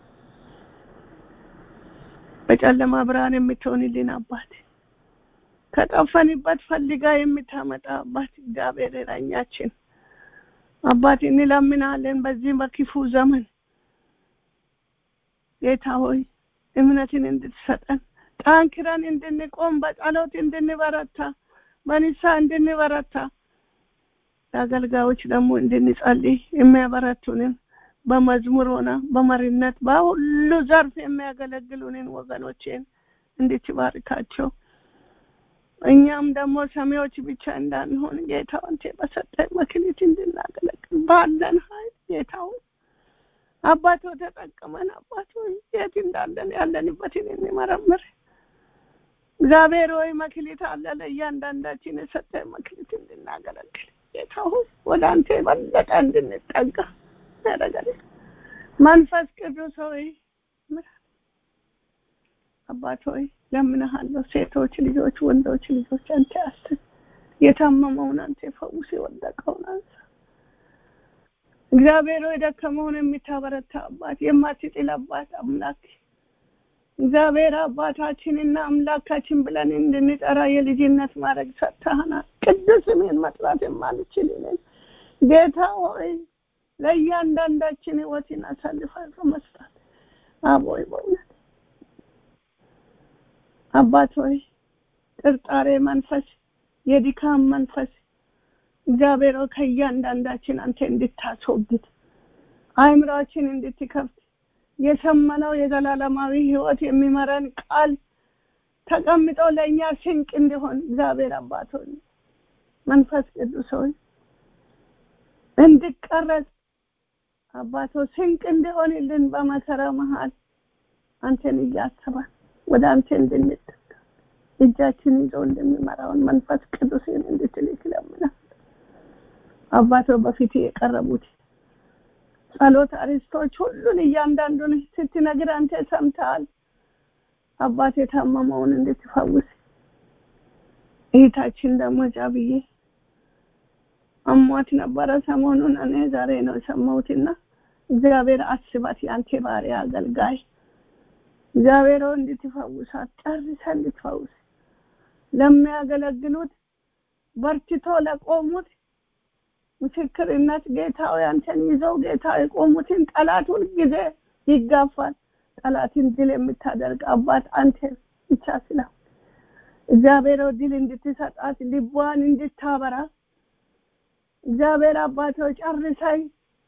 በጨለማ ብርሃን የምትሆንልን አባት ከጠፈንበት ፈልጋ የምታመጣ አባት እግዚአብሔር እረኛችን አባት እንለምናለን። በዚህ በክፉ ዘመን ጌታ ሆይ እምነትን እንድትሰጠን ጠንክረን እንድንቆም በጸሎት እንድንበረታ በንስሐ እንድንበረታ ለአገልጋዮች ደግሞ እንድንጸልይ የሚያበረቱንን በመዝሙር ሆነ በመሪነት በሁሉ ዘርፍ የሚያገለግሉንን ወገኖችን እንድትባርካቸው እኛም ደግሞ ሰሚዎች ብቻ እንዳንሆን ጌታ አንተ በሰጠን መክሊት እንድናገለግል ባለን ኃይል ጌታው አባቶ ተጠቅመን አባቶ የት እንዳለን ያለንበትን እንመረምር። እግዚአብሔር ሆይ መክሊት አለ ለእያንዳንዳችን የሰጠን መክሊት እንድናገለግል ጌታ ሆይ ወደ አንተ የበለጠ እንድንጠጋ ያደረገን መንፈስ ቅዱስ ሆይ አባት ሆይ ለምንሃለሁ። ሴቶች ልጆች፣ ወንዶች ልጆች አንተ አስብ። የታመመውን አንተ ፈውስ፣ የወደቀውን አንሳ። እግዚአብሔር ሆይ ደከመውን የምታበረታ አባት፣ የማትጥል አባት አምላክ እግዚአብሔር አባታችንና አምላካችን ብለን እንድንጠራ የልጅነት ማድረግ ሰጥተሃናል። ቅዱስ ስምህን መጥራት የማንችል ነን ጌታ ሆይ ለእያንዳንዳችን ህይወትን አሳልፈን በመስጠት አቦይ በእውነት አባት ሆይ ጥርጣሬ መንፈስ፣ የድካም መንፈስ እግዚአብሔር ሆይ ከእያንዳንዳችን አንተ እንድታስወግድ አእምሯችን እንድትከፍት የሰመነው የዘላለማዊ ህይወት የሚመረን ቃል ተቀምጦ ለእኛ ስንቅ እንዲሆን እግዚአብሔር አባት ሆይ መንፈስ ቅዱስ ሆይ እንድቀረጽ አባቶ ስንቅ እንዲሆንልን በመከራ መሀል አንተን እያሰባን ወደ አንተ እንድንጠጋ እጃችን ይዞ እንደሚመራውን መንፈስ ቅዱስን እንድትልክ ለምናል። አባቶ በፊት የቀረቡት ጸሎት አሪስቶች ሁሉን እያንዳንዱን ስትነግር አንተ ሰምተሃል። አባት የታመመውን እንድትፈውስ እህታችን ደግሞ ጃብዬ አሟት ነበረ ሰሞኑን። እኔ ዛሬ ነው የሰማሁትና እግዚአብሔር አስባት የአንተ ባሪያ አገልጋይ እግዚአብሔር እንድትፈውሳት ጨርሰ እንድትፈውስ ለሚያገለግሉት በርትቶ ለቆሙት ምስክርነት ጌታዊ አንተን ይዘው ጌታ የቆሙትን ጠላት ሁልጊዜ ይጋፋል። ጠላትን ድል የምታደርግ አባት አንተ ብቻ ስለሆን እግዚአብሔር ድል እንድትሰጣት ልቧን እንድታበራ እግዚአብሔር አባቶች ጨርሳይ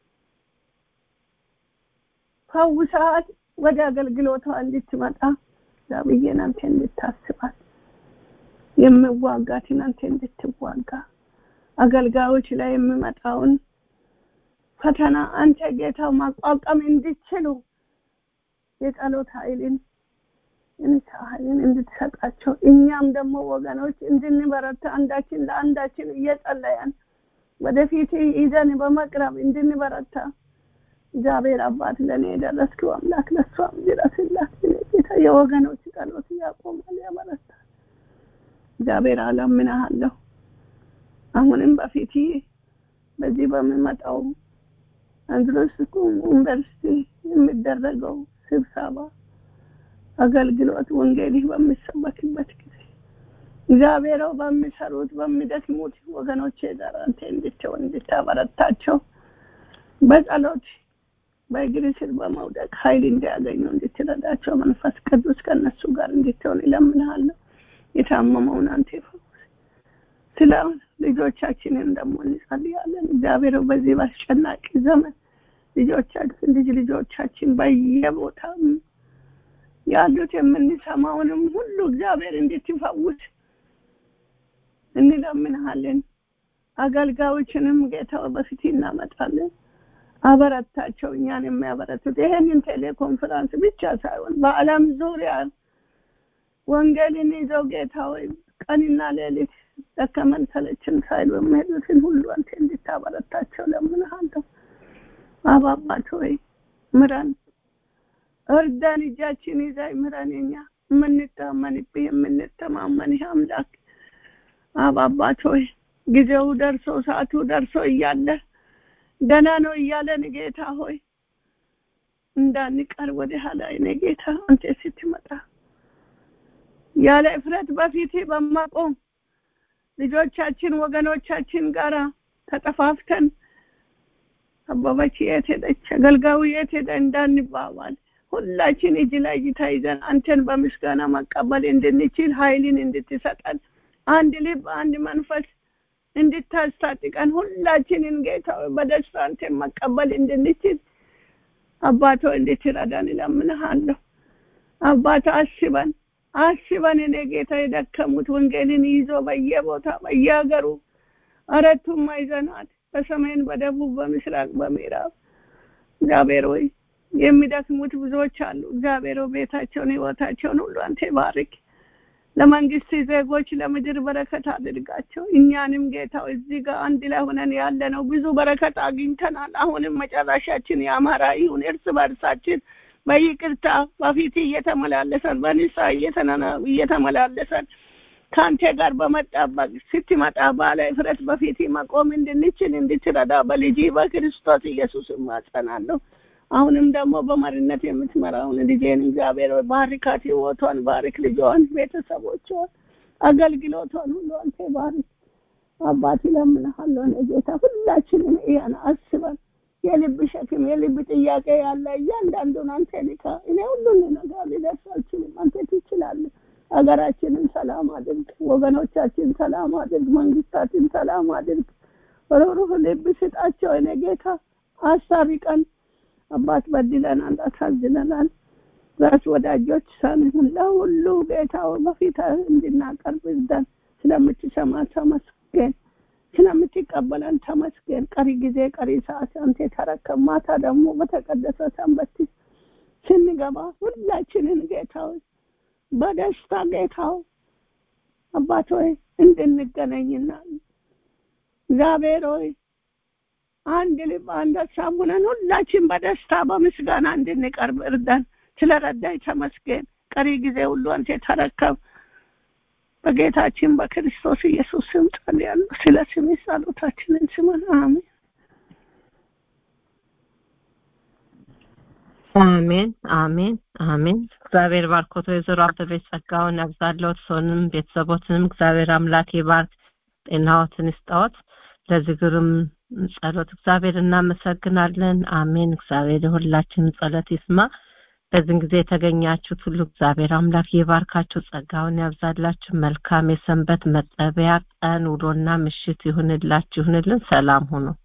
ፈውሳት ወደ አገልግሎቷ እንድትመጣ ዛብዬን አንተ እንድታስባት የምዋጋትን አንተ እንድትዋጋ አገልጋዮች ላይ የሚመጣውን ፈተና አንተ ጌታው ማቋቋም እንዲችሉ የጸሎት ኃይልን እንሳ ኃይልን እንድትሰጣቸው እኛም ደግሞ ወገኖች እንድንበረታ አንዳችን ለአንዳችን እየጸለያን ወደፊት ይዘን በመቅረብ እንድንበረታ እግዚአብሔር አባት ለእኔ የደረስክው አምላክ ለእሷም ድረስላት። ጌታ የወገኖች ጸሎት ያቆማል፣ ያበረታል። እግዚአብሔር አለምንሃለሁ አሁንም በፊት በዚህ በሚመጣው አንድሮስ ዩኒቨርሲቲ የሚደረገው ስብሰባ አገልግሎት ወንጌልህ በሚሰበክበት ጊዜ እግዚአብሔረው በሚሰሩት በሚደክሙት ወገኖቼ ጋር አንተ እንድትሆን እንድታበረታቸው በጸሎት በእግር ስር በመውደቅ ኃይል እንዲያገኙ እንድትረዳቸው መንፈስ ቅዱስ ከነሱ ጋር እንድትሆን ይለምንሃለሁ። የታመመውን አንተ ፈውስ። ስለ ልጆቻችንን ደግሞ እንጸልያለን። እግዚአብሔር በዚህ በአስጨናቂ ዘመን ልጆቻችን ልጅ ልጆቻችን በየቦታ ያሉት የምንሰማውንም ሁሉ እግዚአብሔር እንድትፈውስ እንለምንሃለን። አገልጋዮችንም ጌታ በፊት እናመጣለን። አበረታቸው እኛን የሚያበረቱት ይሄንን ቴሌኮንፈረንስ ብቻ ሳይሆን በዓለም ዙሪያ ወንጌልን ይዘው ጌታ ሆይ ቀንና ሌሊት ደከመን ሰለችን ሳይሉ የሚሄዱትን ሁሉ አንተ እንድታበረታቸው ለምንሃለሁ። አባባት ሆይ ምረን፣ እርዳን፣ እጃችን ይዛይ ምረን። እኛ የምንታመንብህ የምንተማመንህ አምላክ አባባት ሆይ ጊዜው ደርሶ ሰዓቱ ደርሶ እያለ ገና ነው እያለን ጌታ ሆይ እንዳንቀር ወደ ኋላ እኔ ጌታ አንተ ስትመጣ ያለ እፍረት በፊት በማቆም ልጆቻችን ወገኖቻችን ጋራ ተጠፋፍተን አበበች የት ሄደች፣ አገልጋዩ የት ሄደ እንዳንባባል ሁላችን እጅ ለእጅ ተይዘን አንተን በምስጋና መቀበል እንድንችል ኃይልን እንድትሰጠን አንድ ልብ አንድ መንፈስ እንድታስታጥቀን ሁላችንን ጌታ በደስታ አንተን መቀበል እንድንችል አባቶ እንድትረዳን እለምንሃለሁ። አባቶ አስበን አስበን እኔ ጌታ የደከሙት ወንጌልን ይዞ በየቦታ በየሀገሩ አራቱም ማዕዘናት በሰሜን፣ በደቡብ፣ በምስራቅ፣ በምዕራብ እግዚአብሔር ሆይ የሚደክሙት ብዙዎች አሉ። እግዚአብሔር ሆይ ቤታቸውን ህይወታቸውን ሁሉ አንተ ባርክ። ለመንግስት ዜጎች ለምድር በረከት አድርጋቸው። እኛንም ጌታው እዚህ ጋር አንድ ላይ ሆነን ያለ ነው ብዙ በረከት አግኝተናል። አሁንም መጨረሻችን የአማራ ይሁን። እርስ በርሳችን በይቅርታ በፊት እየተመላለሰን በንስሐ እየተመላለሰን ከአንተ ጋር በመጣበቅ ስትመጣ ባለ እፍረት በፊት መቆም እንድንችል እንድትረዳ በልጅ በክርስቶስ ኢየሱስ እማጸናለሁ። አሁንም ደግሞ በመሪነት የምትመራውን ልጄን እግዚአብሔር ባርካት፣ ህይወቷን ባርክ፣ ልጇን፣ ቤተሰቦቿን፣ አገልግሎቷን ሁሉ አንተ ባርክ። አባት እለምንሃለሁ እኔ ጌታ ሁላችንም ይሄን አስበን የልብ ሸክም የልብ ጥያቄ ያለ እያንዳንዱን አንተ ልካ እኔ ሁሉን ነገር ሊደርስ አልችልም። አንተ ትችላለህ። ሀገራችንን ሰላም አድርግ፣ ወገኖቻችን ሰላም አድርግ፣ መንግስታችን ሰላም አድርግ። ሩህሩህ ልብ ስጣቸው እኔ ጌታ አሳርቀን አባት በድለናል፣ አሳዝነናል። ራስ ወዳጆች ሳንሆን ለሁሉ ጌታ በፊት እንድናቀርብ እርዳን። ስለምትሰማ ተመስገን፣ ስለምትቀበለን ተመስገን። ቀሪ ጊዜ ቀሪ ሰዓት አንተ ተረከብ። ማታ ደግሞ በተቀደሰ ሰንበት ስንገባ ሁላችንን ጌታ በደስታ ጌታው አባት ሆይ እንድንገናኝና እግዚአብሔር ሆይ አንድ ልብ አንድ ሀሳብ ሆነን ሁላችን በደስታ በምስጋና እንድንቀርብ እርዳን። ስለረዳኝ ተመስገን። ቀሪ ጊዜ ሁሉ አንተ ተረከብ። በጌታችን በክርስቶስ ኢየሱስ ስም ጸልያለሁ። ስለ ስሜ ጸሎታችንን ስማን። አሜን። አሜን አሜን አሜን። እግዚአብሔር ባርኮት ወይዘሮ አበበች ጸጋውን ያብዛለዎት። ሰውንም ቤተሰቦትንም እግዚአብሔር አምላክ ይባርክ፣ ጤናዎትን ይስጣዎት። ለዝግርም ጸሎት እግዚአብሔር እናመሰግናለን። አሜን። እግዚአብሔር የሁላችንም ጸሎት ይስማ። በዚህን ጊዜ የተገኛችሁት ሁሉ እግዚአብሔር አምላክ ይባርካችሁ፣ ጸጋውን ያብዛላችሁ። መልካም የሰንበት መጠቢያ ቀን ውሎና ምሽት ይሁንላችሁ፣ ይሁንልን። ሰላም ሁኑ።